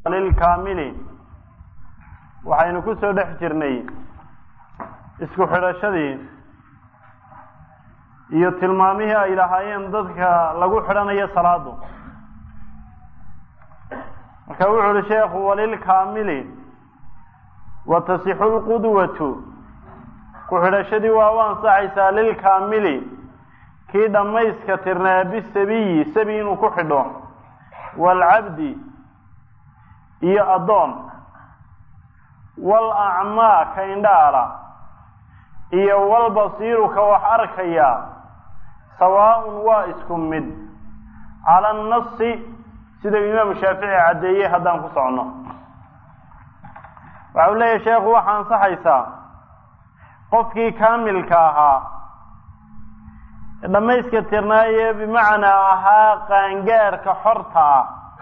lilkaamili waxaynu ku soo dhex jirnay isku xidhashadii iyo tilmaamihii ay lahaayeen dadka lagu xidhanayo salaadu marka wuxu uhi sheekhu walilkaamili watasixu lqudwatu ku xidhashadii waa u ansaxaysaa lilkaamili kii dhammayska tirnaa bisabiyi sabi inuu ku xidho waalcabdi iyo addoon wal acmaa ka indhaala iyo walbasiiru ka wax arkaya sawaaun waa isku mid cala annasi sidau imaamu shaafici caddeeyey haddaan ku socono waxa uu leeyahy sheekhu waxaa ansaxaysaa qofkii kaamilka ahaa dhammayska tirnaaye bimacnaa ahaa qaangaarka xorta ah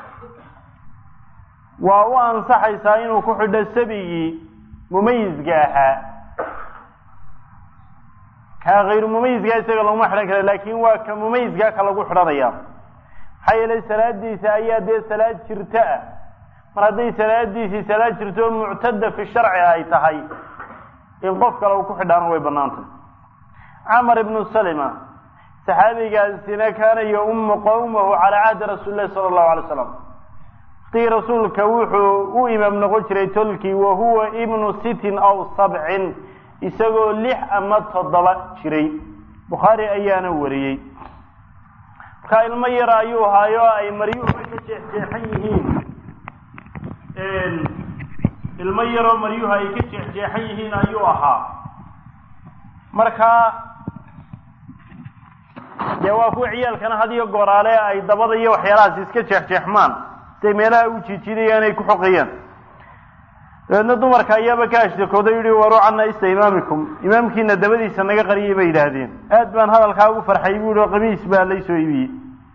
waa u ansaxaysaa inuu ku xidho sabigii mumayizka ahaa kaa hayru mumayizkaa isaga laguma xidhan kara laakin waa ka mumayizkaa ka lagu xidhanaya maxaa yeelay salaadiisa ayaa dee salaad jirto ah mar hadday salaadiisii salaad jirto muctada fi sharci ay tahay in qof kale uu ku xidhaana way banaantay camar ibnu salima saxaabigaasina kaana yaumu qawmahu calaa cahdi rasuuli lahi sala allahu alay slam waqtigii rasuulka wuxuu u imaam noqon jiray tolkii wa huwa ibnu sitin aw sabcin isagoo lix ama toddoba jiray bukhaari ayaana wariyey markaa ilmo yara ayuu ahaayo ay maryuhu ka jeexjeexan yihiin ilmo yaroo maryuhu ay ka jeexjeexan yihiin ayuu ahaa markaa dee waa kuwa ciyaalkana had iyo gooraale ay dabada iyo waxyaalahaas iska jeexjeexmaan siay meelaha u jiijidayaan ay ku xoqayaan dabeedna dumarka ayaaba ka ashtakooday yihi waru cana ista imaamikum imaamkiina dabadiisa naga qariyay bay yidhaahdeen aad baan hadalkaa ugu farxay bu yihi qamiis baa laysoo ibiyey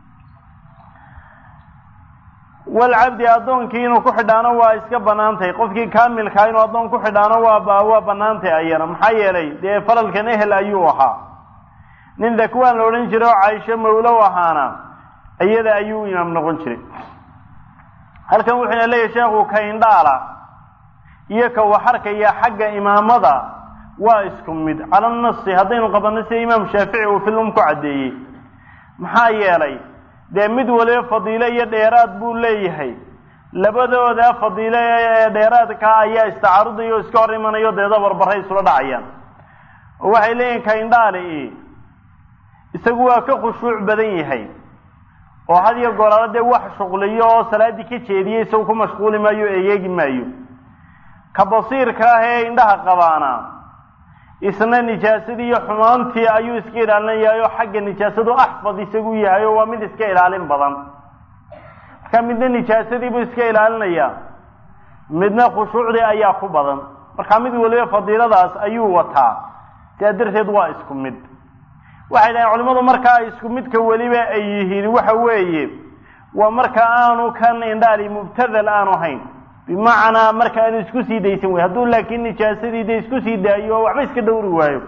walcabdi addoonkii inuu ku xidhaano waa iska banaantay qofkii kaamilkaa inuu addoon ku xidhaano waa waa banaantay ayana maxaa yeelay dee faralkan ehel ayuu ahaa nin dakwaan la odhan jiray oo caaisho mawlow ahaana iyada ayuu imaam noqon jiray halkan wuxuuna leeyahy sheekhu ka indhaala iyo ka waxarkaya xagga imaamada waa isku mid cala nasi haddaynu qabanno sida imaam shaafici uu filum ku caddeeyey maxaa yeelay dee mid waliba fadiilo iyo dheeraad buu leeyahay labadooda fadiilo ee dheeraadka ayaa istacaarudaya oo iska hor imanayo deeda barbaray isula dhacayaan oo waxay leeyihin ka indhaali isagu waa ka khushuuc badan yahay oo had iyo goraalo dee wax shuqliyo oo salaaddii ka jeediya isagu ku mashquuli maayo o egeegi maayo ka basiirka ah ee indhaha qabaana isna nijaasadii iyo xumaantii ayuu iska ilaalinayahay oo xagga nijaasadu axfad isagu yahay oo waa mid iska ilaalin badan marka midna nijaasadii buu iska ilaalinaya midna khushuucdii ayaa ku badan marka mid waliba fadiiladaas ayuu wataa sidaa darteed waa isku mid waxay dhahen culimadu marka ay isku midka weliba ay yihiin waxa weeye waa marka aanu kan indhaali mubtadal aanu hayn bimacnaa marka aanu isku sii daysan wey hadduu laakiin nijaasadii de isku sii daayo oo waxba iska dhowri waayo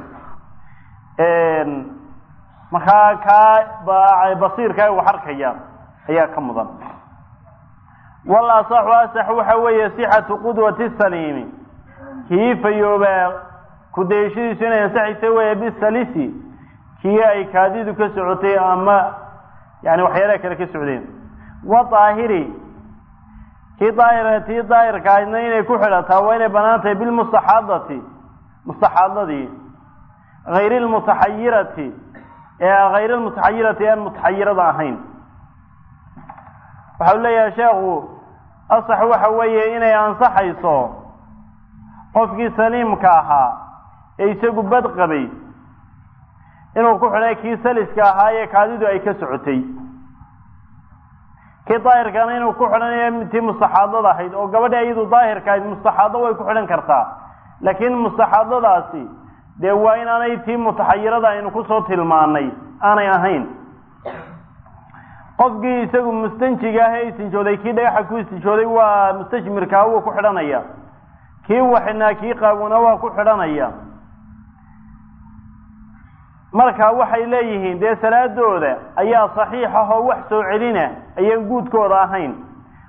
markaa kaa basiirka wax arkaya ayaa ka mudan wal asaxu asax waxa weeye sixatu qudwati saliimi kii fayoobaa kudayashadiisu inay ansaxaysa weeye bisalisi kii ay kaadidu ka socotay ama yani waxyaalaha kale ka socdeen wa daahiri kii daahir tii daahirka ahaydna inay ku xidhataa waa inay banaan tahay bilmustaxaadati mustaxaadadii hayri lmutaxayirati ee hayri lmutaxayirati aan mutaxayirada ahayn waxa u leeyahay sheekhu asax waxa weeye inay ansaxayso qofkii saliimka ahaa ee isagu bad qabay inuu ku xidhay kii saliska ahaa ee kaadidu ay ka socotay kii daahirkana inuu ku xidhanayo tii mustaxaadada ahayd oo gabadha iyadu daahirka ahayd mustaxaado way ku xidhan kartaa laakiin mustaxaadadaasi dee waa inaanay tii mutaxayirada aynu kusoo tilmaanay aanay ahayn qofkii isagu mustanjiga ah ee istinjooday kii dhagaxa ku istinjooday waa mustajmirkaa wuu ku xidhanaya kii waxinaa kii qaawuna waa ku xidhanaya marka waxay leeyihiin dee salaadooda ayaa saxiix ah oo wax soo celina ayaan guudkooda ahayn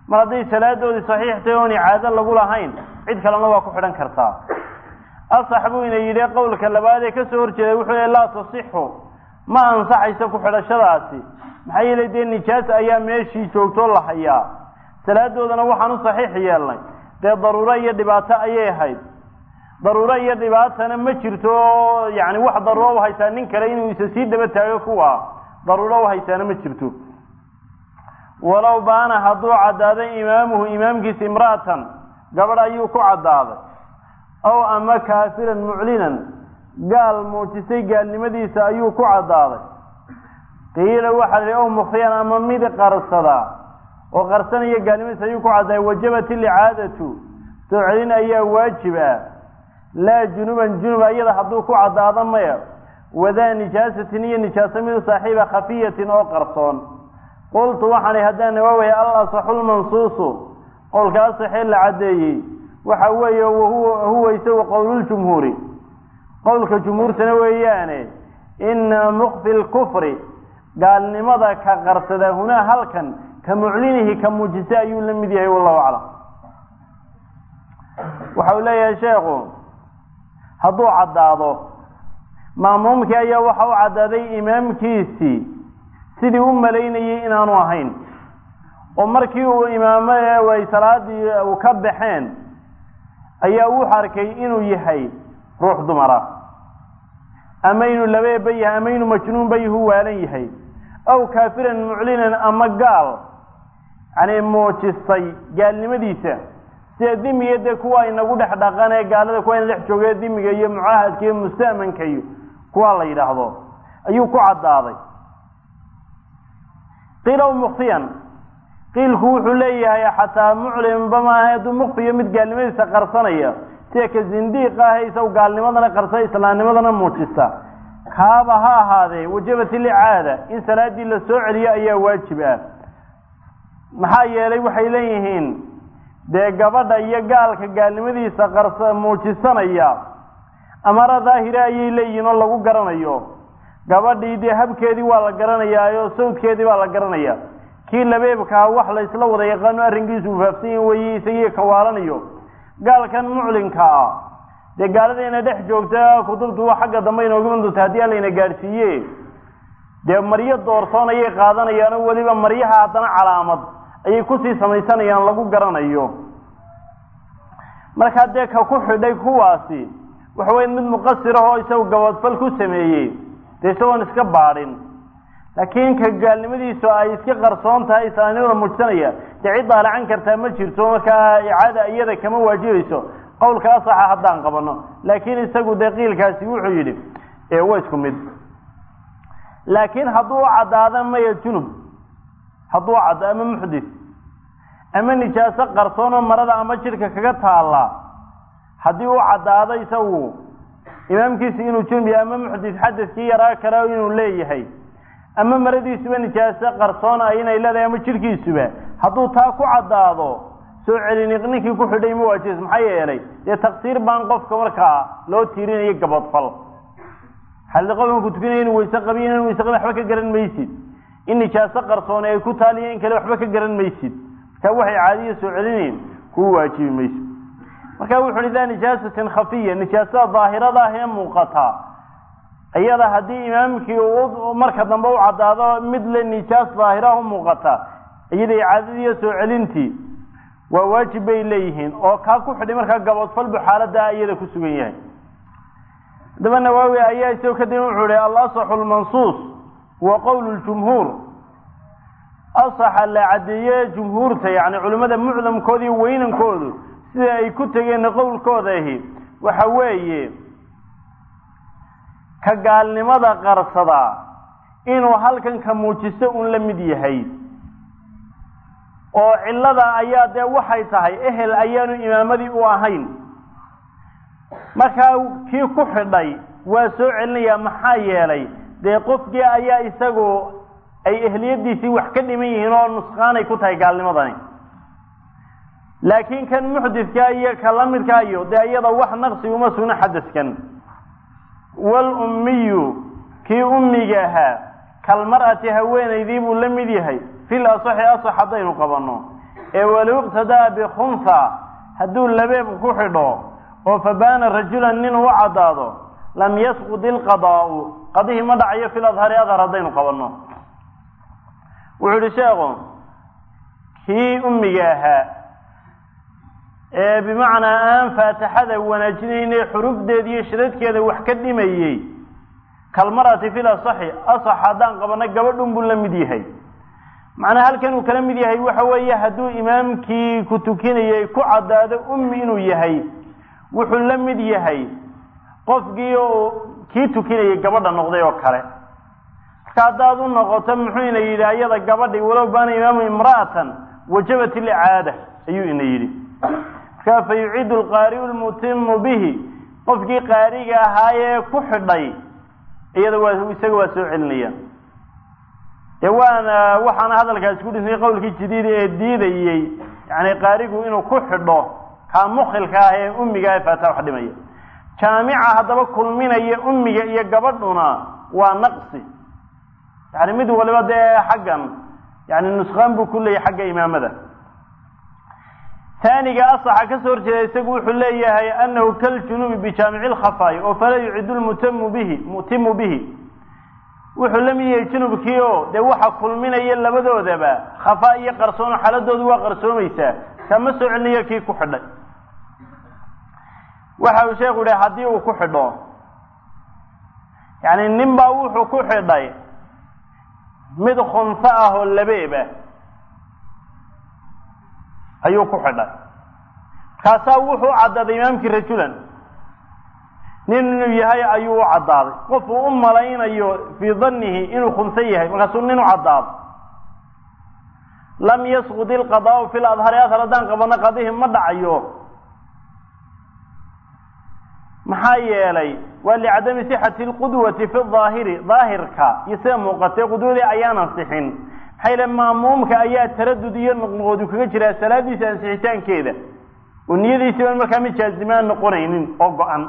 mar hadday salaadoodii saxiix tahay oon icaado lagu lahayn cid kalena waa ku xidhan kartaa asax buu ina yidhi qowlka labaad ee kasoo horjeeday wuxuu le laa tasixu ma ansaxayso ku xidhashadaasi maxaa yeelay dee nijaas ayaa meeshii joogtoo la hayaa salaadoodana waxaan u saxiix yeelnay dee daruuro iyo dhibaato ayay ahayd daruuro iyo dhibaatana ma jirto oo yani wax daruuro uhaysaa nin kale inuu isa sii daba taago kuwa daruuro uhaysaana ma jirto walow baana hadduu caddaaday imaamuhu imaamkiisa imra'atan gabadh ayuu ku caddaaday ow ama kaafiran muclinan gaal muujisay gaalnimadiisa ayuu ku caddaaday qiila waxaa la ow mukhriyan ama mid qarsadaa oo qarsanaya gaalnimadiisa ayuu ku caddaaday wajabat ilicaadatu soo celin ayaa waajib ah laa junuban junub ayada hadduu ku caddaado maya wadaa nijaasatin iyo nijaaso mid saaxiiba khafiyatin oo qarsoon qultu waxaan haddaan nawaawaya al asaxu lmansuusu qowlka asaxee la caddeeyey waxa weeye huwa isagu qowluljumhuuri qowlka jumhuurtana weeyaane ina mukfi lkufri gaalnimada ka qarsada hunaa halkan ka muclinihi ka muujisa ayuu la mid yahay wallahu aclam waxa uu leeyahay sheekhu hadduu caddaado maamuumkii ayaa waxa u caddaaday imaamkiisii sidii u malaynayay inaanu ahayn oo markii uu imaamo ay salaadii u ka baxeen ayaa wuxu arkay inuu yahay ruux dumara ama inuu labeeba yahay ama inuu majnuunba yahu waalan yahay aw kaafiran muclinan ama gaal yani muujistay gaalnimadiisa sida dimiga dee kuwa inagu dhex dhaqan ee gaalada kuwa ina dhex jooge dimiga iyo mucaahadka iyo musta'manka iyo kuwa la yidhaahdo ayuu ku caddaaday qiilow mukfiyan qiilku wuxuu leeyahay xataa muclimba maaha hadduu mukfiyo mid gaalnimadiisa qarsanaya sida ka zindiiqa ah isagu gaalnimadana qarsa islaamnimadana muujista kaaba ha ahaadee wajabat ilicaada in salaadii la soo celiyo ayaa waajib ah maxaa yeelay waxay leeyihiin dee gabadha iyo gaalka gaalnimadiisa qarsa muujisanaya amara daahira ayay leeyihiin oo lagu garanayo gabadhii dee habkeedii waa la garanayaayo sawdkeedii baa la garanaya kii labeebkaha wax la isla wada yaqaano arrinkiisu ufaafsan yahi weye isagii kawaalanayo gaalkan muclinka ah dee gaaladayna dhex joogta kutubtu xagga dambe inooga iman doonta haddii alayna gaadhsiiye dee maryo doorsoon ayay qaadanayaan oo weliba maryaha haddana calaamad ayay kusii samaysanayaan lagu garanayo markaa dee ka ku xidhay kuwaasi waxa weya mid muqasir ah oo isagu gabadfal ku sameeyey dee isagoon iska baadhin laakiin ka gaalnimadiisu ay iska qarsoon tahay islaamnimada muujsanaya dee cid daalacan kartaa ma jirto markaa icaada iyada kama waajibayso qowlka asaxa haddaan qabano laakiin isagu dee qiilkaasi wuxuu yidhi waa isku mid laakiin hadduu u caddaado maya junub hadduu caddo ama muxdis ama nijaaso qarsoon oo marada ama jidhka kaga taalla haddii u caddaado isagu imaamkiisi inuu junub yahay ama muxdis xadaskii yaraa kale inuu leeyahay ama maradiisuba nijaaso qarsoon ah inay leedahay ama jidhkiisuba hadduu taa ku caddaado soo celini ninkii ku xidhay ma waajibs maxaa yeelay dee taqsiir baan qofka markaa loo tiirinayo gabadfal xalli qof markuu tukanaya inu wayse qabiy inaan wayse qabin waxba ka garan maysid in nijaaso qarsoone ay ku taaliya in kale waxba ka garan maysid marka waxay caadiya soo celinayn kuu waajibi mayso marka wuxu uhi daa nijaasatin khafiya nijaasada daahirada ah ee muuqata iyada haddii imaamkii uu marka dambe u caddaado mid le nijaas daahira u muuqata iyada icaadadiiyo soo celintii waa waajib bay leeyihiin oo kaa ku xidhay markaa gabodfal bu xaalada iyada ku sugan yahay haddaba nawaawi ayaa isagoo kadib wuxuu ihi alasaxu lmansuus huwa qowl ljumhuur asaxa la caddeeye jumhuurta yani culimmada mucdamkooda iyo weynankoodu sida ay ku tegeen qowlkooda ahi waxa weeye ka gaalnimada qarsada inuu halkan ka muujisto un la mid yahay oo cillada ayaa dee waxay tahay ehel ayaanu imaamadii u ahayn markaa kii ku xidhay waa soo celinayaa maxaa yeelay dee qofkii ayaa isagu ay ehliyadiisii wax ka dhiman yihiin oo nusqaanay ku tahay gaalnimadani laakiin kan muxdidka iyo ka la midka iyo dee iyada wax naqsi uma sugno xadaskan walummiyu kii ummiga ahaa kalmar'ati haweenaydii buu la mid yahay fil asaxi asax haddaynu qabanno ee walow iqtadaa bikhunha hadduu labeeb ku xidho oo fabaana rajulan nin u caddaado lam yasqud ilqadaa'u qadihii ma dhacayo fil adhari adhar haddaynu qabanno wuxuu yihi sheekhu kii ummiga ahaa ee bimacnaa aan faatixada wanaajinayne xurufdeeda iyo shidadkeeda wax ka dhimayey kalmarati fil asaxi asax haddaan qabanno gabadhun buu la mid yahay macnaa halkan uu kala mid yahay waxa weeye hadduu imaamkii ku tukinayay ku caddaado ummi inuu yahay wuxuu la mid yahay qofkii oo kii tukinayay gabadha noqday oo kale marka haddaad u noqoto muxuu ina yidhi ayada gabadhi walow baana imaamu imra'atan wajabat ilicaada ayuu ina yidhi marka fa yuciidu alqaari'u lmutimu bihi qofkii qaariga ahaayee ku xidhay iyada waa isaga waa soo celinaya ee waana waxaana hadalkaasi ku dhisnay qowlkii jadiida ee diidayey yani qaarigu inuu ku xidho kaa mukhilka ah ee ummiga ee faata wax dhimaya jaamica haddaba kulminaya ummiga iyo gabadhuna waa naqsi yani mid waliba dee xaggan yani nuskaan buu ku leeyahay xagga imaamada taaniga asaxa ka soo horjeeda isagu wuxuu leeyahay anahu kaljunubi bijaamici lkhafaa'i oo falaa yucidu lmutamu bihi mutimu bihi wuxuu la mid yahay junubkii oo dee waxa kulminaya labadoodaba khafaa iyo qarsoon xaaladoodu waa qarsoomaysaa kama soo celinayo kii ku xidhay waxa uu sheekhu yihi haddii uu ku xidho yani nin baa wuxuu ku xidhay mid khunso ah oo labeeba ayuu ku xidhay markaasaa wuxuu u caddaaday imaamkii rajulan nin inuu yahay ayuu u caddaaday qofuu u malaynayo fii dannihi inuu khunso yahay markaasuu nin u caddaado lam yasqud ilqadaau fi ladhari adhar haddaan qabano qadihi ma dhacayo maxaa yeelay waa licadami sixati lqudwati fi daahiri daahirka iyo sida muuqatay qudwadii ayaan ansixin maxaa yeele maamuumka ayaa taradud iyo noqnoqodu kaga jiraa salaadiisa ansixitaankeeda oo niyadiisi baan markaa mid jaazimaan noqonaynin oo go-an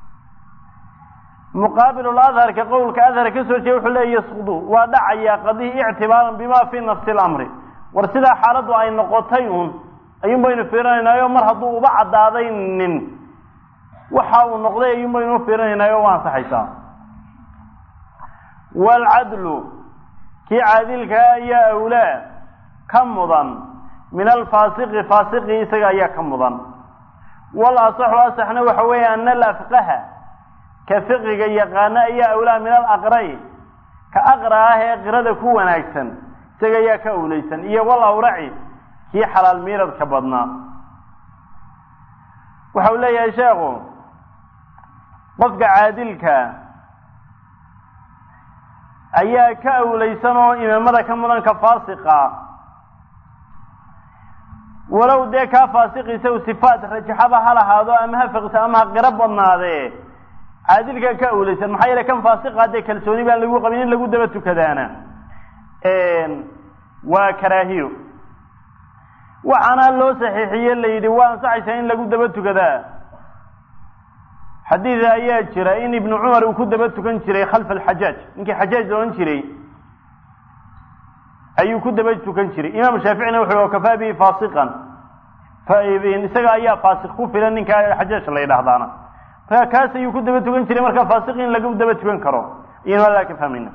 muqaabilul adharka qowlka adhar ka soo jeeda wuxuu leeya yasqudu waa dhacayaa qadihi ictibaaran bima fi nafsi lamri war sidaa xaaladdu ay noqotay un ayuun baynu fiirinaynaayoo mar hadduu uba caddaaday nin waxa uu noqday ayuun baynu fiirinaynaayoo waa ansaxaysaa waalcadlu kii caadilkaa ayaa awlaa ka mudan min alfaasiqi faasiqi isaga ayaa ka mudan wal asaxu asaxna waxa weeye ana alafqaha ka fiqiga yaqaana ayaa awlaa min alaqra'i ka aqra ah ee qirada ku wanaagsan isaga ayaa ka awlaysan iyo wal awraci kii xalaal miiradka badnaa waxa uu leeyahay sheekhu qofka caadilka ayaa ka awlaysan oo imaamada ka mudan ka faasiqa walow dee kaa faasiqiisa u sifaat rajaxaba ha lahaado ama ha fiqto ama ha qiro badnaadee caadilkaa ka awlaysan maxaa yeele kan faasiqa dee kalsooni baan lagu qabin in lagu daba tukadaana waa karaahiyo waxaana loo saxiixiye la yidhi waa ansaxaysaa in lagu daba tukadaa xadiid ayaa jira in ibnu cumar uu ku daba tukan jiray khalfa alxajaaj ninkii xajaaj la odhan jiray ayuu ku daba tukan jiray imaam shaaficina wuxu kafaa bihi faasiqan isaga ayaa faasiq ku filan ninkaa xajaaj la yidhaahdaana marka kaas ayuu ku daba tukan jiray marka faasiq in lagu daba tukan karo iyanu adaa ka fahmayna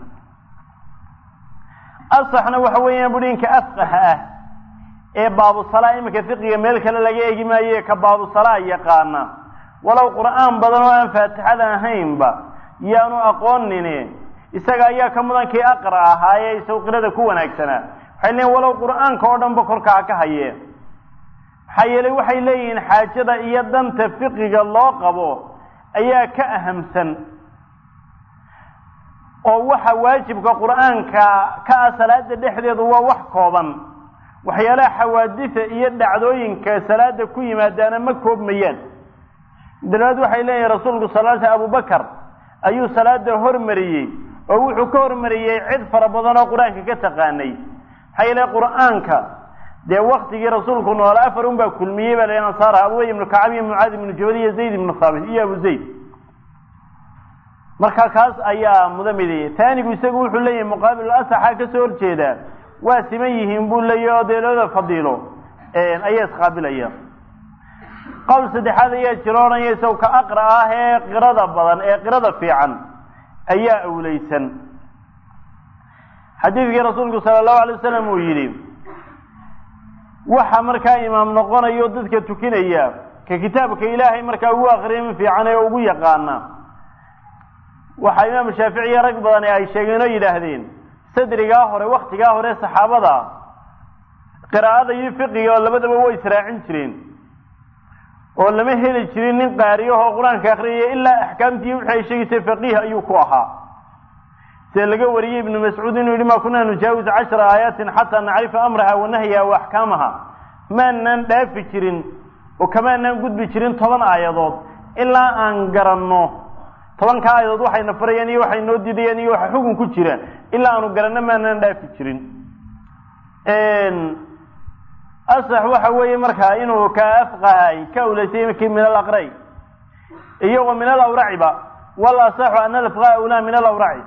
asaxna waxa weeyaan bui ninka afqaha ah ee baabusalaa iminka fiqiga meel kale laga eegi maaye ka baabusalaa yaqaana walow qur'aan badan oo aan faatixada ahaynba yaanu aqoonine isaga ayaa ka mudan kii aqra ahaayee isagu qirada ku wanaagsanaa waxay leeyiin walow qur'aanka oo dhanba korkaa ka hayee maxaa yeelay waxay leeyihiin xaajada iyo danta fiqiga loo qabo ayaa ka ahamsan oo waxa waajibka qur'aanka ka ah salaada dhexdeedu waa wax kooban waxyaalaha xawaadisa iyo dhacdooyinka salaada ku yimaadaana ma koobmayaan dalabaad waxay leeyihin rasuulku sal sl abubakar ayuu salaada hormariyey oo wuxuu ka hormariyey cid fara badan oo qur-aanka ka taqaanay maxaa yeele qur'aanka dee waktigii rasuulku noola afar un baa kulmiyey baa la ansaar abubay ibnu kacab iyo mucaad ibnu jabal iyo zayd ibnu thaabit iyo abu zayd marka kaas ayaa mudamidaya taanigu isagu wuxuu leeyahay muqaabil asaxa kasoo horjeeda waa siman yihiin buu leeyahy oo dee labada fadiilo ayaa isqaabilaya qowl saddexaad ayaa jiro odhanaya isaw ka aqra ah ee qirada badan ee qirada fiican ayaa awleysan xadiidkii rasuulku sala allahu alay wasalam uu yidhi waxa markaa imaam noqonayo dadka tukinaya ka kitaabka ilaahay markaa ugu aqriyami fiican ee ugu yaqaana waxaa imaam shaaficiya rag badan ee ay sheegeen oo yidhaahdeen sadrigaa hore waktigaa hore saxaabada qiraa'ada iyo fiqiga oo labadaba way israacin jireen oo lama heli jirin nin qaariyahoo qur-aanka akriyaya ilaa axkaamtii wixii ay sheegaysay faqiih ayuu ku ahaa see laga wariyey ibnu mascuud inuu yihi ma kunaa nujaawis cashara aayaatin xataa nacrifa amraha wa nahyaha wa axkaamaha maanaan dhaafi jirin oo kamaanaan gudbi jirin toban aayadood ilaa aan garanno tobanka aayadood waxayna farayaan iyo waxay noo diidayaan iyo waxa xugun ku jira ilaa aanu garanno maanaan dhaafi jirin asax waxa weeye markaa inuu ka afqahay ka awlaysay ki min alaqray iyo wa min alawraciba wal asaxu ana alafqaa awlaa min alawraci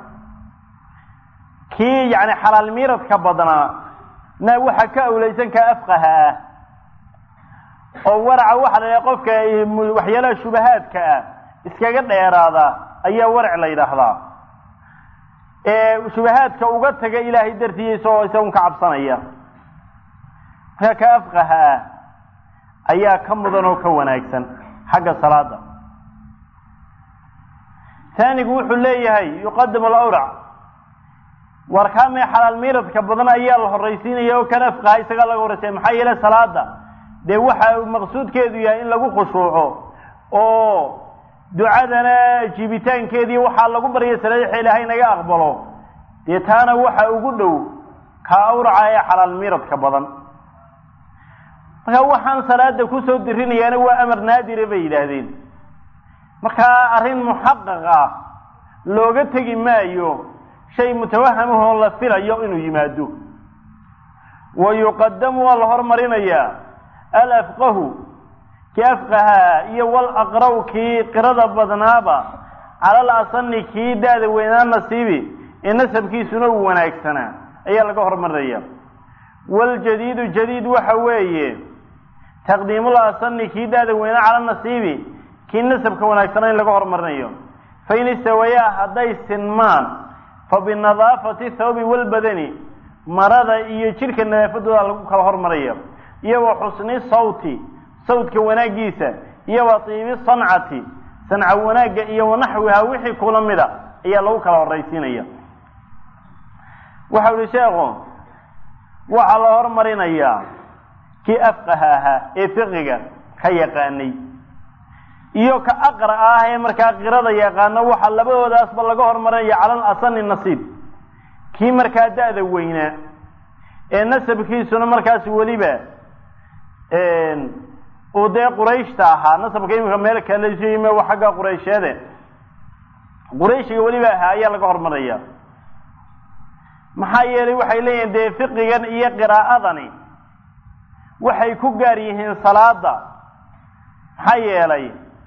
kii yani xalaal miiradka badnaa na waxa ka awlaysan ka afqaha ah oo waraca waxa la yidhaha qofka waxyaalaha shubahaadka ah iskaga dheeraada ayaa warac la yidhaahdaa ee shubahaadka uga taga ilaahay dartiiya isagoo isagun ka cabsanaya markaa ka afqaha ah ayaa ka mudan oo ka wanaagsan xagga salaada taanigu wuxuu leeyahay yuqadamu alawrac warkaamee xalaal miiradka badan ayaa la horraysiinaya oo kan afqaha isagaa laga horraysaya maxaa yeele salaada dee waxa maqsuudkeedu yahay in lagu khushuuco oo ducadana jiibitaankeedii waxaa lagu barya salaadixa ilaahay naga aqbalo dee taana waxa ugu dhow ka awraca ee xalaal miiradka badan marka waxaan salaada kusoo dirinayaana waa amar naadire bay yidhaahdeen markaa arrin muxaqaq ah looga tegi maayo shay mutawahamahoo la filayo inuu yimaado wa yuqadamu waa la hormarinayaa alafqahu kii afqahaa iyo wal aqraw kii qirada badnaaba cala al asani kii da-da weynaa nasiibi ee nasabkiisuna uu wanaagsanaa ayaa laga hormarinaya waljadiidu jadiid waxa weeye taqdiimul asani kii da-da weynaa cala nasiibi kii nasabka wanaagsana in laga hormarinayo fain istawayaa hadday sinmaan fa binadaafati thawbi walbadani marada iyo jidhka nadaafadooda lagu kala hormaraya iyo wa xusni sawti sawdka wanaagiisa iyo wa tiibi sancati sanca wanaagga iyo wanaxwiha wixii kula mida ayaa lagu kala horraysiinaya waxau ihi sheekhu waxaa la hormarinayaa kii afqaha ahaa ee fiqiga ka yaqaanay iyo ka aqra ah ee markaa qirada yaqaano waxaa labadoodaasba laga hormarinaya cala al asani nasiib kii markaa da-da weynaa ee nasabkiisuna markaas weliba uu dee qurayshta ahaa nasabka iminka meel kale yime waa xagga quraysheede qurayshiga weliba ahaa ayaa laga hormaraya maxaa yeelay waxay leeyihin dee fiqigan iyo qiraa'adani waxay ku gaar yihiin salaada maxaa yeelay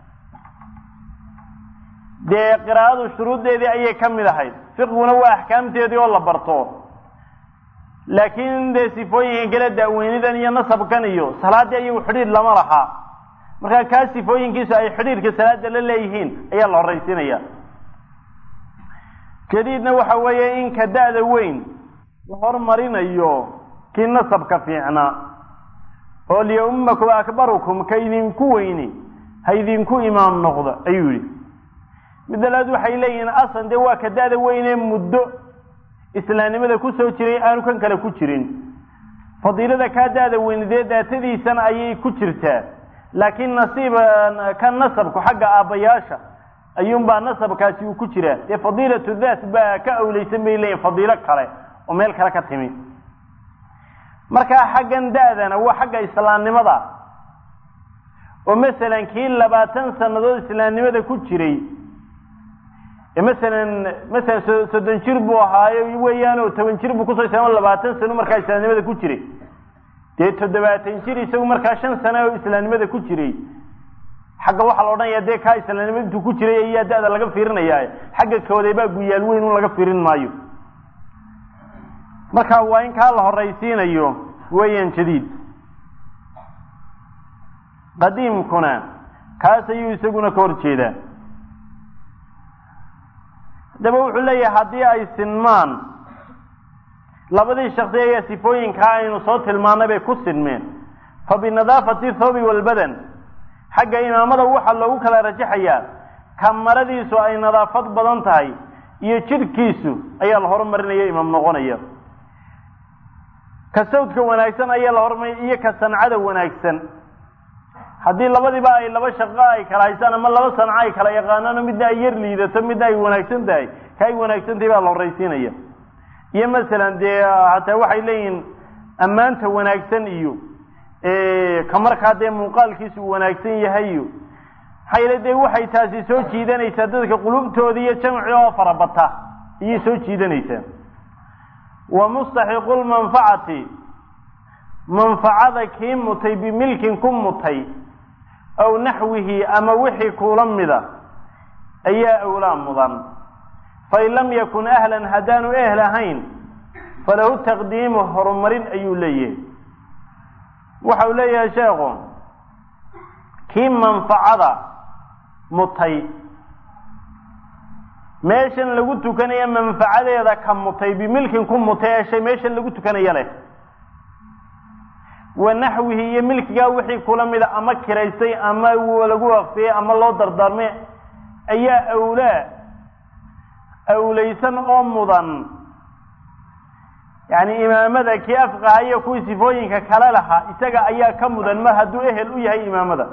dee qiraa'adu shuruuddeedii ayay ka mid ahayd fiqiguna waa axkaamteedii oo la barto laakiin dee sifooyinkan kale daaweynidan iyo nasabkan iyo salaaddii ayagu xidhiidh lama laha markaa kaa sifooyinkiisu ay xidhiidhka salaada la leeyihiin ayaa la horraysiinaya jadiidna waxa weeye in ka da-da weyn la hormarinayo kii nasabka fiicnaa oo liyaumakum akbarukum ka idinku weyni ha idinku imaam noqdo ayuu yihi midda labaad waxay leeyihiin asan dee waa ka da-da weynee muddo islaamnimada kusoo jiray aanu kan kale ku jirin fadiilada kaa da-da weyne dee daatadiisana ayay ku jirtaa laakiin nasiiba ka nasabku xagga aabbayaasha ayuunbaa nasabkaasi uu ku jiraa dee fadiilatu daat baa ka awleysan bay leeyihin fadiilo kale oo meel kale ka timi markaa xaggan da-dana waa xagga islaamnimada oo masalan kii labaatan sannadood islaamnimada ku jiray masalan masalan so soddon jir buu ahaayo weeyaan oo toban jir buu kusoo islaamo labaatan sano markaa islaamnimada ku jiray dee toddobaatan jir isagu markaa shan sano oo islaamnimada ku jiray xagga waxaa la odhanaya dee kaa islaamnimada intuu ku jiray ayaa da-da laga fiirinaya xagga kooday baa guyaal weyn un laga fiirin maayo marka waa in kaa la horraysiinayo weeyaan jadiid qadiimkuna kaas ayuu isaguna ka hor jeedaa haddaba wuxuu leeyahay haddii ay sinmaan labadii shaksi ayaa sifooyinkaa aynu soo tilmaanay bay ku sinmeen fa binadaafati thoobi walbadan xagga imaamada waxaa loogu kala rajaxayaa ka maradiisu ay nadaafad badan tahay iyo jidhkiisu ayaa la horumarinaya imaam noqonaya ka sawdka wanaagsan ayaa la horumarinaya iyo ka sancada wanaagsan haddii labadiiba ay laba shaqo ay kala haystaan ama laba sanco ay kala yaqaanaano midna ay yar liidato midna ay wanaagsan tahay ka ay wanaagsan tahay baa la horraysiinaya iyo masalan dee hataa waxay leeyihiin ammaanta wanaagsan iyo ka markaa dee muuqaalkiisu wanaagsan yahay iyo maxaa yeele dee waxay taasi soo jiidanaysaa dadka qulubtooda iyo jamci oo farabata ayay soo jiidanaysaa wa mustaxiqu lmanfacati manfacada kii mutay bimilkin ku mutay aw naxwihi ama wixii kuula mida ayaa awlaa mudan fain lam yakun ahlan haddaanu ehl ahayn falahu taqdiimu horumarin ayuu leeyahay waxa uu leeyahay sheekhu kii manfacada mutay meeshan lagu tukanaya manfacadeeda ka mutay bimilkin ku mutay ee shay meeshan lagu tukanaya leh wa naxwihi iyo milkigaa wixii kula mida ama kiraystay ama lagu waqfiyey ama loo dardaarmay ayaa awlaa awlaysan oo mudan yacni imaamada kii afqaha iyo kuwii sifooyinka kale lahaa isaga ayaa ka mudan mar hadduu ehel u yahay imaamada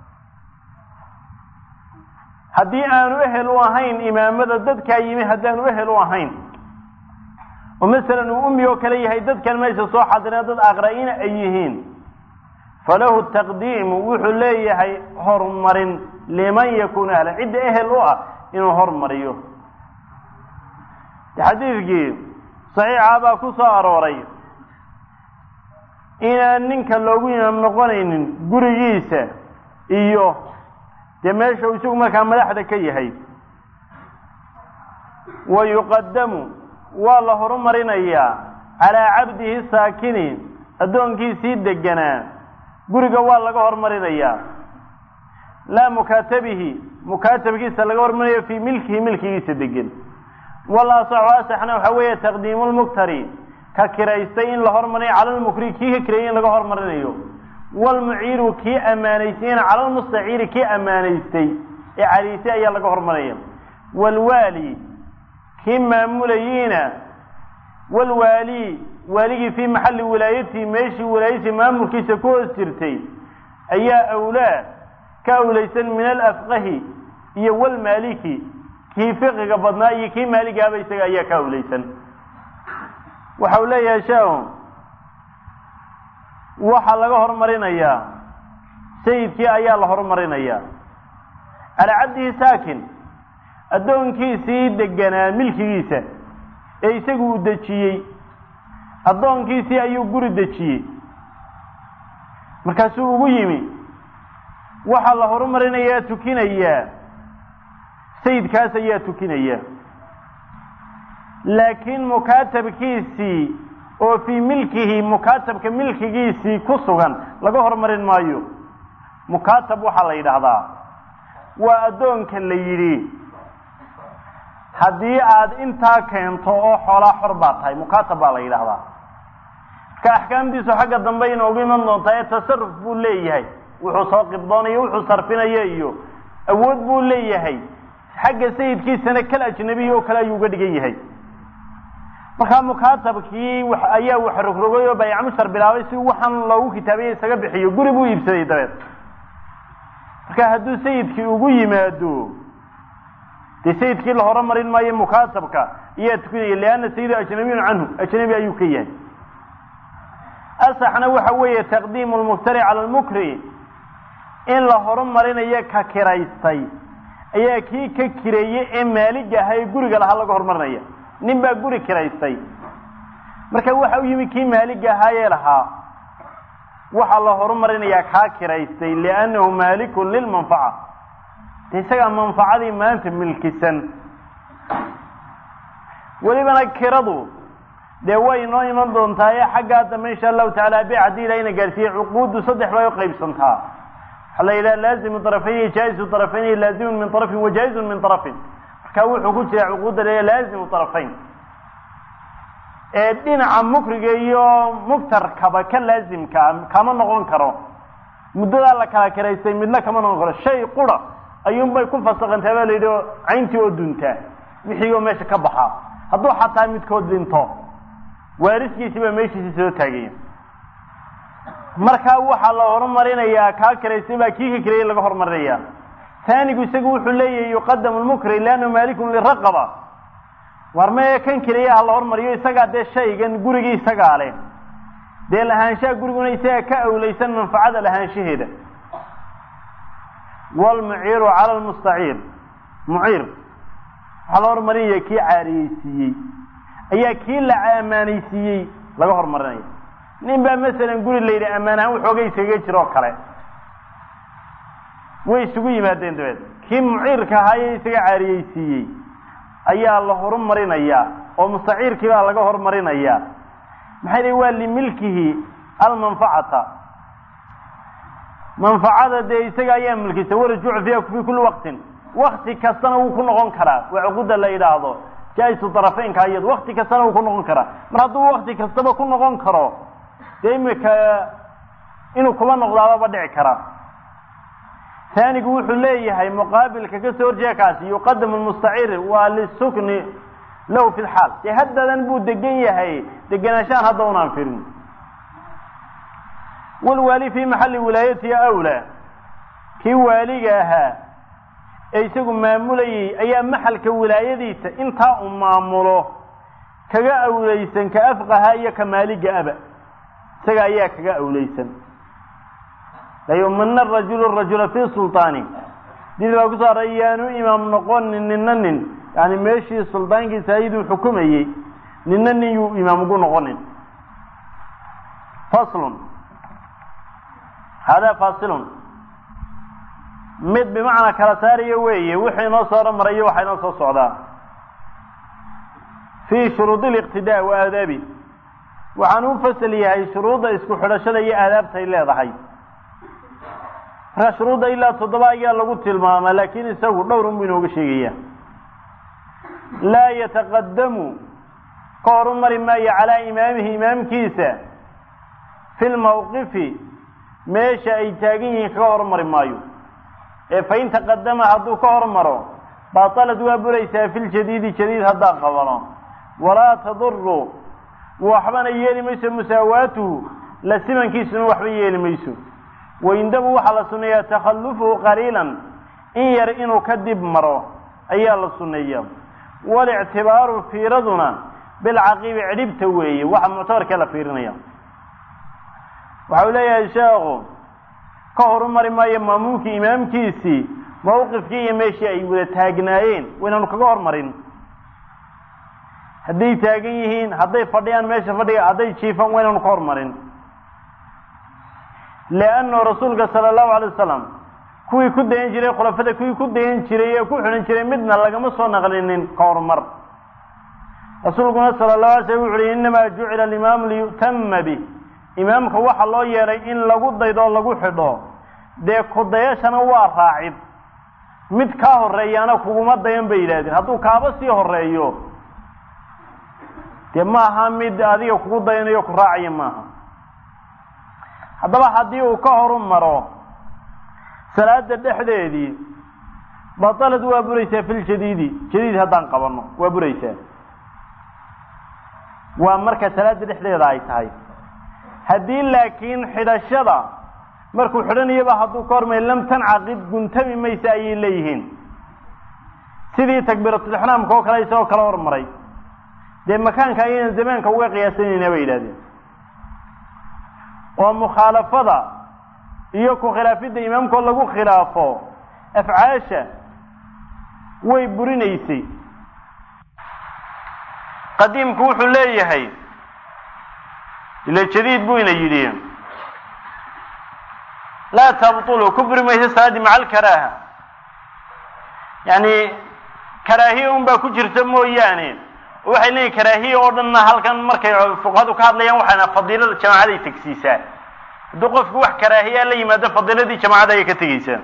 haddii aanu ehel u ahayn imaamada dadkaa yimi haddaanu ehel u ahayn oo masalan uu umi oo kale yahay dadkan meesha soo xadireen dad aqra-ina ay yihiin falahu taqdiimu wuxuu leeyahay horumarin liman yakuunu ahlan cidda ehel u ah inuu hormariyo xadiidkii saxiixa baa ku soo arooray inaan ninka loogu imaam noqonaynin gurigiisa iyo dee meesha uu isagu markaa madaxda ka yahay wa yuqadamu waa la horumarinayaa calaa cabdihi saakini addoonkiisii deganaa guriga waa laga horumarinayaa laa mukaatabihi mukaatabkiisa laga horumarinayo fii milkihi milkigiisa degan wala asaxu asaxna waxaa weeye taqdiimu lmuktari ka kiraystay in la hormarinayo cala lmukri kii ka kireeyay in laga horumarinayo wlmuciiru kii ammaanaystayna cala lmustaciiri kii ammaanaystay ee cariisay ayaa laga horumaraya wlwaali kii maamulayiina wlwaali waaligii fii maxalli wilaayatihi meeshii wilaayatihi maamulkiisa ku hoos jirtay ayaa awlaa ka awlaysan min alafqahi iyo wlmaaliki kii fiqiga badnaa iyo kii maaligaaba isaga ayaa ka awlaysan waxa uu leeyahay shaahu waxaa laga horumarinayaa sayidkii ayaa la horumarinayaa calaa cabdihi saakin addoonkiisii deganaa milkigiisa ee isagu uu dejiyey addoonkiisii ayuu guri dejiyey markaasuu ugu yimi waxaa la horumarinayaa tukinayaa sayidkaas ayaa tukinaya laakiin mukaatabkiisii oo fii milkihi mukaatabka milkigiisii ku sugan laga horumarin maayo mukaatab waxaa la yidhaahdaa waa addoonka la yidhi haddii aad intaa keento oo xoolaa xor baa tahay mukaatab baa la yidhaahdaa marka axkaamtiisu xagga dambe inoogu iman doontaa ee tasaruf buu leeyahay wuxuu soo qibdoonayo wuxuu sarfinaya iyo awood buu leeyahay xagga sayidkiisana kal ajnabiya oo kale ayuu uga dhigan yahay markaa mukaatabkii ayaa wax rogrogay oo baycmushar bilaabay si waxaan loogu kitaabiya isaga bixiyo guri buu iibsaday dabeed marka hadduu sayidkii ugu yimaado dee sayidkii la horumarin maayo mukaatabka ayaa tukanaya lianna sayidu ajnabiyun canhu ajnabi ayuu ka yahay asaxna waxa weeye taqdiimu lmuftari cala lmukri in la horumarinayo ka kiraystay ayaa kii ka kireeyey ee maalig ahaa ee guriga lahaa laga horumarinaya nin baa guri kiraystay marka waxa u yimi kii maalig ahaayee lahaa waxaa la horumarinayaa kaa kiraystay liannahu maalikun lilmanfaca de isagaa manfacadii maanta milkisan welibana kiradu dee way inoo iman doontaa ee xaggaa dambe insha allahu tacaala be haddii ilahayna gaarsiiye cuquuddu saddex bay u qaybsantaa waxaa la yidhaha laazimu طarafayni jaa'izu طarafayni laazimun min طarafin wa jaa'izun min طarafin marka wuxuu ku jira cuquudda leeya laazimu طarafayn ee dhinaca mukriga iyo mugtarkaba ka laazimkaa kama noqon karo muddadaa la kala karaystay midna kama noqon karo shay qura ayuunbay ku fasaqantaa baa la yidhi cayntii oo duntaa wixii oo meesha ka baxaa hadduu xataa midkood dhinto waariskiisi baa meeshiisi soo taagaya markaa waxaa la horumarinayaa kaa karaystay baa kii ka karayay laga horumarinaya taanigu isagu wuxuu leeyahay yuqadamu lmukri liannahu maalikun liraqaba war mee kan keliya ha la hormariyo isagaa dee shaygan gurigii isagaa leh dee lahaanshaha guriguna isagaa ka awlaysan manfacada lahaanshaheeda wlmuciiru cala lmustaciir muciir waxaa la hormarinaya kii caariyeysiiyey ayaa kii la amaanaysiiyey laga horumarinaya nin baa masalan guri la yidhi ammaan ahaan waxoogay iskaga jiroo kale way isugu yimaadeen dabeed kii muciirka ahaayee isaga caariyeysiiyey ayaa la horumarinayaa oo mustaciirkii baa laga horumarinayaa maxay dhi waa limilkihi almanfacata manfacada dee isaga ayaa milkisa warajuucu fiiha fi kulli waqtin wakti kastana wuu ku noqon karaa waa cuquda la yidhaahdo jaa-isu darafeynka iyad wakti kastana wuu ku noqon karaa mar hadduu wakti kastaba ku noqon karo dee imika inuu kuba noqdaababa dhici kara taanigu wuxuu leeyahay muqaabilka kasoo horjeeda kaasi yuqadamu lmustaciir waa lisukni lahu fi lxaal dee haddadan buu degan yahay degenaanshahan hadda unaan firin walwaali fii maxalli wilaayatihi awlaa kii waaliga ahaa ee isagu maamulayay ayaa maxalka wilaayadiisa intaa uu maamulo kaga awlaysan ka afqaha iyo ka maaliga aba isaga ayaa kaga awlaysan layumana rajulu rajula fi sulطaani did baa kusoo aray yaanu imaam noqonin nina nin yani meeshii suldaankiisa ayaduu xukumayey nina nin yuu imaam ugu noqonin faslun hada fasilun mid bimacnaa kala saarayo weeye wixii inoo soo hormarayo waxaa inoo soo socdaa fii shuruudi liqtidaa wa aadaabi waxaan u fasal yahay shuruudda isku xidhashada iyo aadaabtay leedahay markaa shuruudda ilaa toddoba ayaa lagu tilmaamaa laakiin isagu dhowr un buu inooga sheegaya laa yataqadamu ka horumari maayo calaa imaamihi imaamkiisa fi lmawqifi meesha ay taagan yihiin kaga hormari maayo ee fain taqadama hadduu ka hormaro baatalad waa buraysaa fi ljadiidi jadiid haddaan qabano walaa taduru waxbana yeeli mayso musaawaatuhu la simankiisuna waxba yeeli mayso waindabu waxaa la sunneeyaa takhallufuhu qaliilan in yar inuu ka dib maro ayaa la sunneeya walictibaaru fiiraduna bilcaqiibi cidhibta weeye waxa muctabarkee la fiirinaya waxa uu leeyahay sheekhu ka horumari maayo maamuumkii imaamkiisii mawqifkii iyo meeshii ay wada taagnaayeen waynaanu kaga hormarin hadday taagan yihiin hadday fadhiyaan meesha fadhiga hadday jiifaan waynaanu ka hormarin leannahu rasuulka sala allahu alay wasalam kuwii ku dayan jiray khulafada kuwii ku dayan jiray ee ku xidhan jiray midna lagama soo naqlinin ka horumar rasuulkuna sala allahu alay slam wuxu uhi innamaa jucila alimaamu liyu'tama bih imaamka waxa loo yeedhay in lagu daydo lagu xidho dee kudayashana waa raacid mid kaa horeeyaana kuguma dayan bay yidhahdeen hadduu kaaba sii horeeyo dee maaha mid adiga kugu dayanayo ku raacaya maaha haddaba haddii uu ka horu maro salaada dhexdeedii batalad waa buraysaa fi ljadiidi jadiid haddaan qabano waa buraysaa waa marka salaada dhexdeeda ay tahay haddii laakiin xidhashada markuu xidhanayaba hadduu ka hormay lam tancaqid guntami maysa ayay leeyihiin sidii takbiiratulixraamka oo kale isagoo kala hormaray dee makaanka ayaynan zamaanka uga qiyaasanayna bay yidhahdeen oo mukhaalafada iyo ku khilaafidda imaamkoo lagu khilaafo afcaasha way burinaysay qadiimku wuxuu leeyahay ila jadiid buu ina yidhi laa tabtulu ku buri maysa salaadii maca alkaraaha yani karaahiya un baa ku jirta mooyaane waxay leeyihin karaahiya oo dhanna halkan markay fuqahadu ka hadlayaan waxayna fadiilada jamaacaday tegsiisaa hadduu qofku wax karaahiyaa la yimaado fadiiladii jamacada ayay ka tegeysaa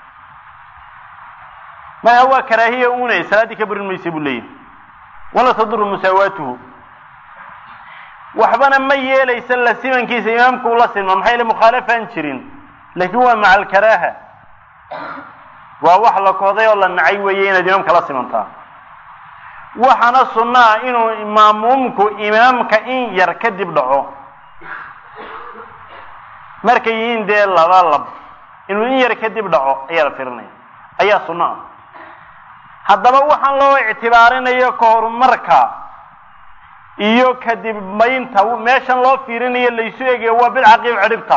maha waa karaahiya une salaaddii ka burin maysa buu leeyahy wala taduru musaawaatuhu waxbana ma yeelaysa la simankiisa imaamku ula silma maxaa yaele mukhaalafaan jirin laakiin waa maca alkaraaha waa wax la kohday oo la nacay weeye inaad imaamka la simantaa waxaana sunno ah inuu maamuumku imaamka in yar kadib dhaco markay yihiin dee laba lab inuu in yar kadib dhaco ayaa la firinaya ayaa sunno ah haddaba waxaan loo ictibaarinayo ka horumarka iyo kadib maynta meeshan loo fiirinayo laysu egayo waa bilcaqiib cidhibta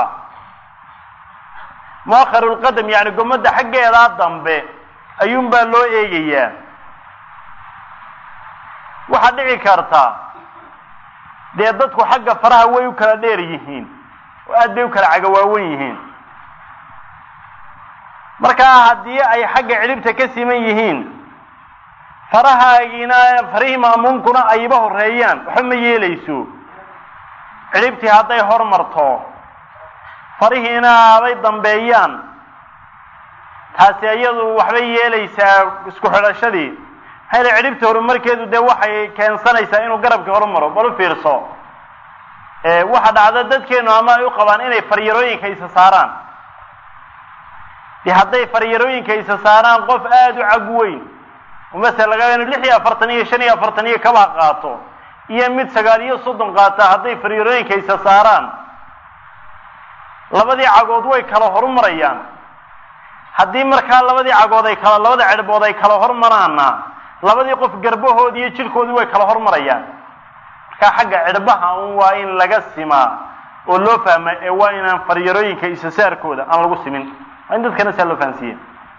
muakharu lqadam yani gommadda xaggeedaa dambe ayuunbaa loo eegayaa waxaa dhici karta dee dadku xagga faraha way u kala dheer yihiin oo aad bay u kala cagawaawan yihiin markaa haddii ay xagga cidhibta ka siman yihiin farahaagiina farihii ma'muumkuna ayba horeeyaan waxba ma yeelayso cidhibtii hadday hormarto farihiina abay dambeeyaan taasi iyadu waxbay yeelaysaa isku xidhashadii maxaa yele cidhibta horumarkeedu dee waxay keensanaysaa inuu garabkii horumaro bal u fiirso waxa dhacda dadkeenu ama ay u qabaan inay faryarooyinka isa saaraan de hadday faryarooyinka isa saaraan qof aada u cag weyn masala laga inu lix iyo afartan iyo shan iyo afartan iyo kaba qaato iyo mid sagaal iyo soddon qaata hadday faryarooyinka isa saaraan labadii cagood way kala horumarayaan haddii markaa labadii cagood ay kala labada cerbood ay kala hormaraanna labadii qof garbahoodi iyo jirhkoodii way kala hormarayaan markaa xagga cirbaha un waa in laga simaa oo loo fahma ee waa inaan faryarooyinka isa saarkooda aan lagu simin waa in dadkana saa loo fahansiiya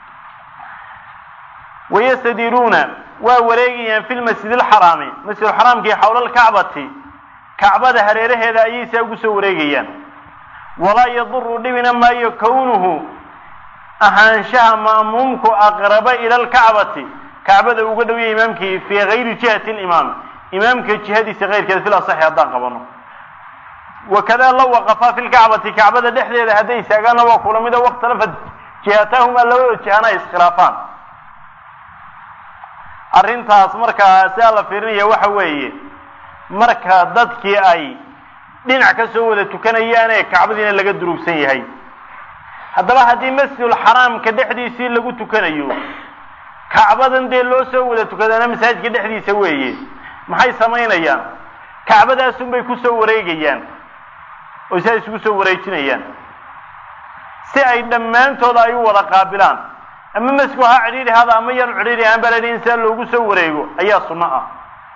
wayastadiruuna waa wareegayaan fi lmasjid alxaraami masjidulxaraamkii xawla alkacbati kacbada hareeraheeda ayay saa ugu soo wareegayaan walaa yaduru dhibina maayo kownuhu ahaanshaha ma'muumku aqraba ila alkacbati kacbada uga dhowya imaamkii fii gayri jihati limaam imaamka jihadiisa keyrkeeda fil asaxi haddaan qabano wakada la waqafaa fi lkacbati kacbada dhexdeeda hadday istaagaanna waa kula mida wakhtalafat jihatahuma labada jihana ay iskhilaafaan arrintaas markaa sidaa la fiirinaya waxa weeye marka dadkii ay dhinac ka soo wada tukanayaane kacbadiina laga durugsan yahay haddaba haddii masjidulxaraamka dhexdiisii lagu tukanayo kacbadan dee loo soo wada tukadaana masaajidka dhexdiisa weeye maxay samaynayaan kacbadaasun bay ku soo wareegayaan oo saa isugu soo wareejinayaan si ay dhammaantooda ay u wada qaabilaan ama masku ha cidhiidhi hada ama yaanu cidhiidhi ahaan baa la yidhi in saa loogu soo wareego ayaa sunno ah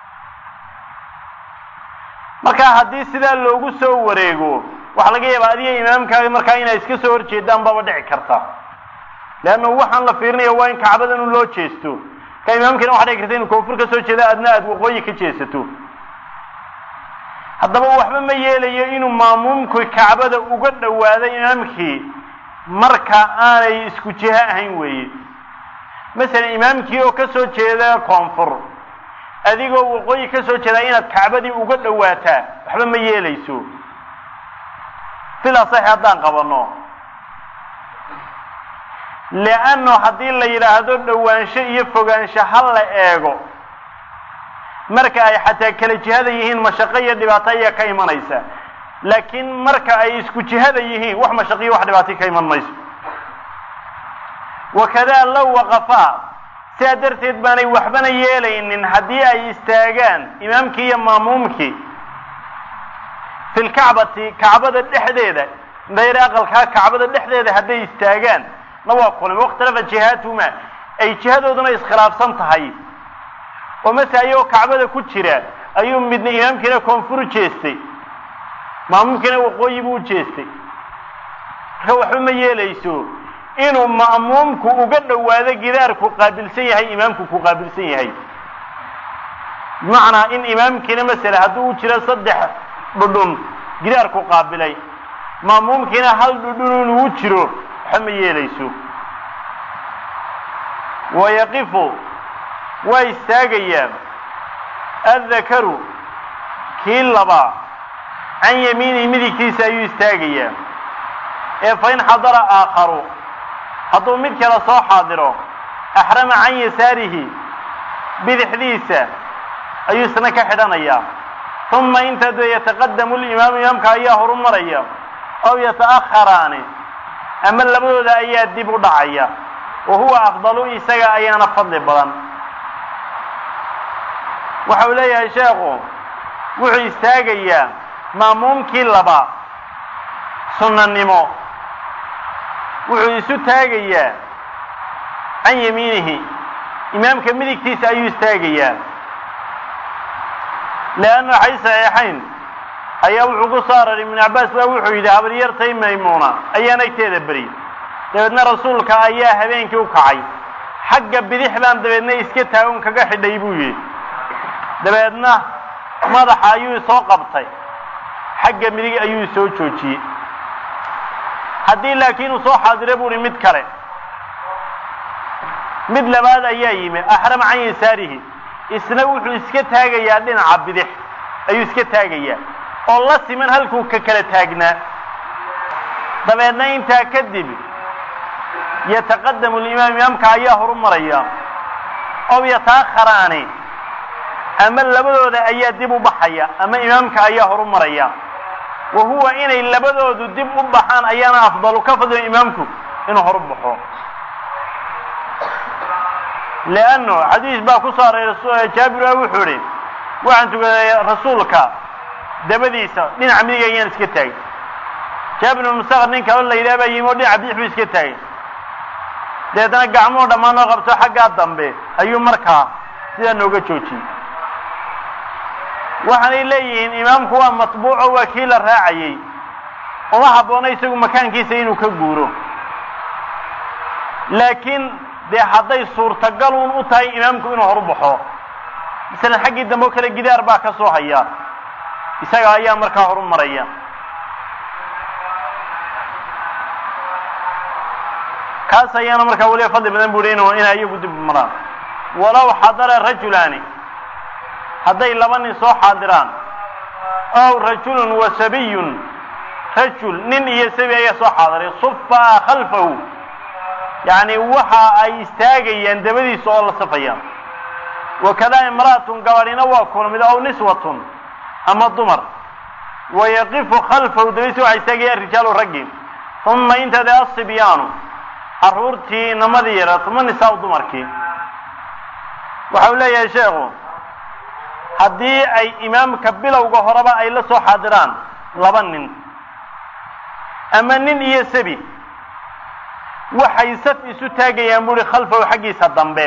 marka haddii sidaa loogu soo wareego waxaa laga yaabaa adiga imaamkaaga markaa inay iska soo horjeedaan baaba dhici karta leanna waxaan la fiirinaya waa in kacbadan loo jeesto ka imaamkiina waxa dhici karta inu koonfur ka soo jeeda adna aada waqooyi ka jeesato haddaba waxba ma yeelayo inuu maamuumku kacbada uga dhowaado imaamkii marka aanay isku jiho ahayn weeye masalan imaamkii oo ka soo jeeda koonfur adigoo waqooyi ka soo jeedaa inaad kacbadii uga dhowaataa waxba ma yeelayso sidaasay haddaan qabanno leanno haddii la yidhaahdo dhowaansho iyo fogaansho ha la eego marka ay xataa kala jihada yihiin mashaqo iyo dhibaato ayaa ka imanaysa laakiin marka ay isku jihada yihiin wax mashaqo iyo wax dhibaato ka iman mayso wakadaa low waqafaa sidaa darteed baanay waxbana yeelaynin haddii ay istaagaan imaamkii iyo maamuumkii fi lkacbati kacbada dhexdeeda dayr aqalkaa kacbada dhexdeeda hadday istaagaan na waa kulmi wakhtalafa jihaatuma ay jihadooduna iskhilaafsan tahay oo mase ayagoo kacbada ku jira ayuu midna imaamkiina koonfur u jeestay maamuumkiina waqooyi buu u jeestay marka waxba ma yeelayso inuu ma'muumku uga dhowaado gidaarku qaabilsan yahay imaamku ku qaabilsan yahay bimacnaa in imaamkiina masala hadduu u jiro saddex dhudhun gidaarku qaabilay ma'muumkiina hal dhudhun inuu u jiro waxba ma yeelayso wayaqifu waa istaagayaan addakaru kii labaa can yamiinihi midigtiisa ayuu istaagayaa ee fain xadara aakharu hadduu mid kale soo xaadiro axrama can yasaarihi bidixdiisa ayuu isna ka xidhanayaa uma intaa dee yataqadamu limaamu imaamka ayaa horu maraya aw yata'akharaani ama labadooda ayaa dib u dhacaya wa huwa afdalu isaga ayaana fadli badan waxa uu leeyahay sheekhu wuxuu istaagayaa maamuumkii laba sunnanimo wuxuu isu taagayaa can yamiinihi imaamka midigtiisa ayuu istaagayaa leannu waxay saxiixayn ayaa wuxuu ku soo araray ibnu cabbaas baa wuxuu yidhi habaryartay maymuuna ayaan agteeda beri dabeedna rasuulka ayaa habeenkii u kacay xagga bidix baan dabeedna iska taagon kaga xidhay buu yidhi dabeedna madaxa ayuu soo qabtay xagga midig ayuu soo joojiyey haddii laakiin uu soo xaadiro buu hi mid kale mid labaad ayaa yimi axrama can yasaarihi isna wuxuu iska taagayaa dhinaca bidix ayuu iska taagayaa oo la siman halkuu ka kala taagnaa dabeedna intaa kadib yataqadamu limaam imaamka ayaa horu maraya ow yata'akharaani ama labadooda ayaa dib u baxaya ama imaamka ayaa horu maraya wa huwa inay labadoodu dib u baxaan ayaana afdalu ka fadliyo imaamku inuu horu baxo leanno xadiis baa ku soo aray jaabir a wuxuu idhi waxaan tukaday rasuulka dabadiisa dhinaca midig ayaan iska taagay jaabir ibn musaqar nin kaloo la yidhaha baa yimi oo dhinaca bidix buu iska taagay dabeetana gacmuhu dhammaan oo qabto xaggaa dambe ayuu markaa sidaa nooga joojiyey waxaanay leeyihiin imaamku waa matbuuco waa kii la raacayey uma habboona isagu makaankiisa inuu ka guuro laakiin dee hadday suurtagal uun u tahay imaamku inuu horu baxo masalan xaggii dambe oo kale gidaar baa ka soo haya isaga ayaa markaa horu maraya kaas ayaana markaa weliba fadli badan bu hi inu inay iyagu dib maraan walow xadara rajulaani hadday laba nin soo xaadiraan ow rajulun wa sabiyun rajul nin iyo sabi ayaa soo xaadiray sufaa khalfahu yacni waxa ay istaagayaan dabadiisa oo la safayaan wakadaa imra'atun gabadhina waa kulmid ow niswatun ama dumar wayaqifu khalfahu dabadiisa waxaa istaagayaan rijaalu raggi uma intade asibyaanu carruurtii inamadii yaraa uma nisaa dumarkii waxa uu leeyahay sheekhu haddii ay imaamka bilowga horeba ay la soo xaadiraan laba nin ama nin iyo sabi waxay saf isu taagayaan buuhi khalfahu xaggiisa dambe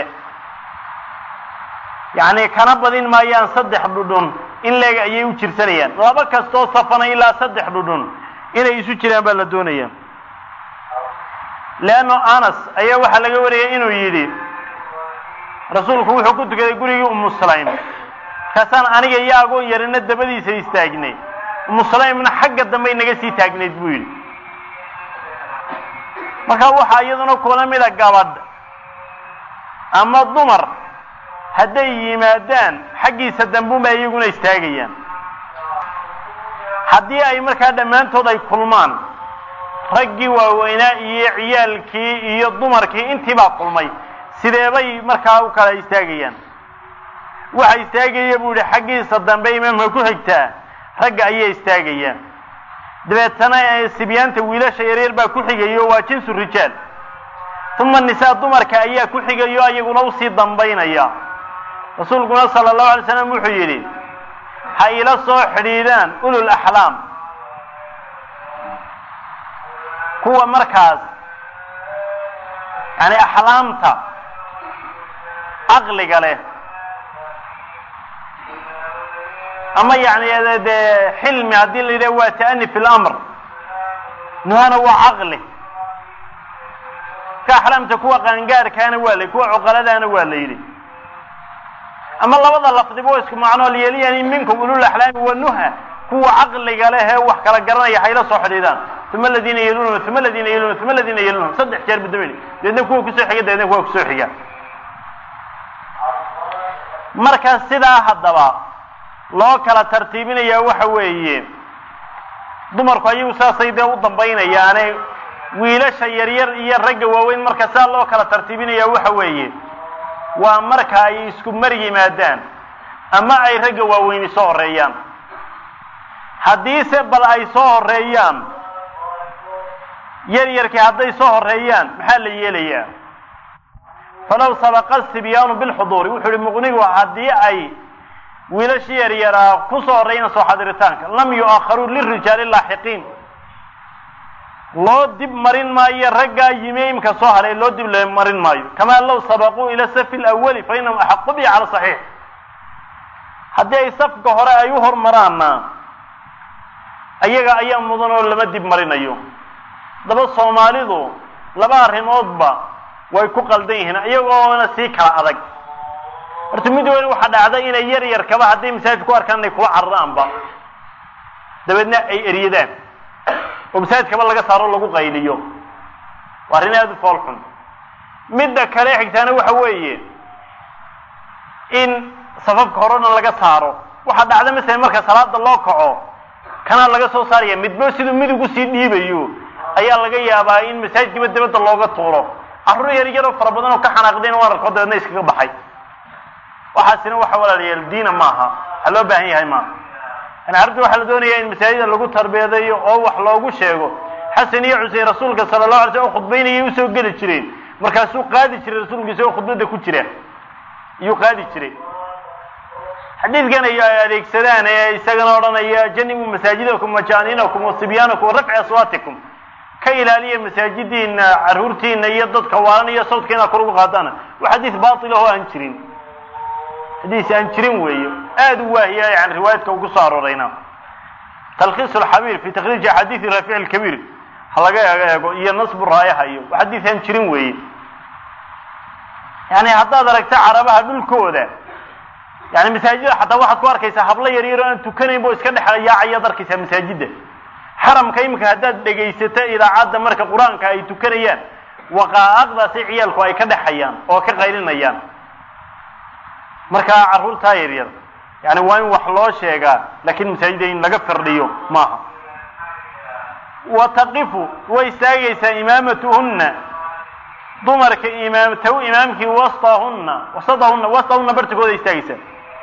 yacni kana badin maayaan saddex dhudhun in leeg ayay u jirsanayaan laba kastoo safana ilaa saddex dhudhun inay isu jiraan baa la doonaya leanno anas ayaa waxaa laga wariyay inuu yidhi rasuulku wuxuu ku tukaday gurigii umu sulaym markaasaan aniga iyo agoon yarina dabadiisa istaagnay umu sulaymna xagga dambey naga sii taagnayd buu yidhi marka waxaa iyaduna kula mida gabadh ama dumar hadday yimaadaan xaggiisa dambuunba iyaguna istaagayaan haddii ay markaa dhammaantood ay kulmaan raggii waaweynaa iyo ciyaalkii iyo dumarkii intii baa kulmay sideebay markaa u kala istaagayaan waxa istaagaya buu yihi xaggiisa dambe imaamka ku xigtaa ragga ayaa istaagaya dabeetana sibyaanta wiilasha yaryar baa ku xigayo waa jinsu rijaal uma nisaa dumarka ayaa ku xigayo ayaguna usii dambaynaya rasuulkuna sala allahu alay slam wuxuu yidhi ha ila soo xidhiidhaan ulul axlaam kuwa markaas yani axlaamta caqliga leh ama yani dee xilmi haddii la yidhaha waa ta'ani fi lamr nuhana waa caqli ka axlaamta kuwa qaangaarkaana waa la kuwa cuqaladaana waa la yidhi ama labada lafdiba waa isku macnoo lyeliyani minkum ulul axlaami wa nuha kuwa caqliga leh ee wax kala garanaya hayla soo xidhiidaan uma aladiina yelunhum uma aladiina yelunhum uma aladiina yelunhum saddex jeer budameli dabeedna kuwa kusoo xiga dabeedna kuwa kusoo xiga marka sidaa haddaba loo kala tartiibinaya waxa weeye dumarku ayagu saasay dee u dambaynayaane wiilasha yaryar iyo ragga waaweyn marka saa loo kala tartiibinaya waxa weeye waa marka ay isku mar yimaadaan ama ay ragga waaweyni soo horeeyaan haddiise bal ay soo horeeyaan yaryarkii hadday soo horeeyaan maxaa la yeelayaa falow sabaqa sibyaanu bilxuduuri wuxuu ihi muqnigu haddii ay wiilashii yaryaraa ku soo horreeyaan soo xadiritaanka lam yu'akharuu lirijaali laaxiqiin loo dib marin maayo raggaa yimi imka soo haray loo dib marin maayo kamaa low sabaquu ila safi lawali fa inahum axaqu bihi cala saxiix haddii ay safka hore ay u hormaraanna ayaga ayaa mudan oo lama dib marinayo daba soomaalidu laba arrimoodba way ku qaldan yihiin iyagoona sii kala adag horta mid weyn waxaa dhacda inay yar yarkaba hadday masaajid ku arkaan inay kula cararaanba dabeedna ay eryadaan oo masaajidkaba laga saaro lagu qayliyo waa arrin aada u fool xun midda kale xigtaana waxa weeye in safafka horena laga saaro waxaa dhacda masalan marka salaada loo kaco kanaa laga soo saaraya midbo siduu midig usii dhiibayo ayaa laga yaabaa in masaajidkiiba dabadda looga tuuro carruur yar yaroo fara badan oo ka xanaaqdeen waan arko dabeedna iskaga baxay waxaasina waxa walaalayaal diina maaha waxaa loo baahan yahay maaha yani carruurta waxaa la doonayaa in masaajida lagu tarbiyadeeyo oo wax loogu sheego xasan iyo xusein rasuulka sala allahu alay slam oo khudbaynayay usoo geli jireen markaasuu qaadi jiray rasuulku isagoo khudbadda ku jira iyuu qaadi jiray xadiidkan ay adeegsadaan ee isagana odhanaya janibu masaajidakum wajaaninakum wasibyaanakum warafci aswaatikum ka ilaaliya masaajidiina carruurtiina iyo dadka waalan iyo sawdka inaad kor ugu qaadaan waa xadiis baatil oo aan jirin xadiis aan jirin weeyo aada u waahiya yani riwaayadka ugu soo aroorayna talkhiis alxabiir fi takhriiji axaadiisi raafic alkabiir ha laga eego iyo nasbu raayaha iyo waa xadiis aan jirin weeye yani haddaad aragta carabaha dhulkooda yani masaajida xataa waxaad ku arkaysaa hablo yar yar oo aan tukanaynba oo iska dhex yaacayaad arkaysaa masaajidda xaramka imika haddaad dhegaysato idaacadda marka qur-aanka ay tukanayaan waqaa'aqdaasi ciyaalku ay ka dhexayaan oo ka qaylinayaan markaa carruurtaa yar yar yani waa in wax loo sheegaa laakiin masaajida in laga firdhiyo maaha wa taqifu way istaagaysaa imaamatuhunna dumarka imaam taw imaamkii wastahunna wasadahunna wastahunna bartigooda istaagaysaa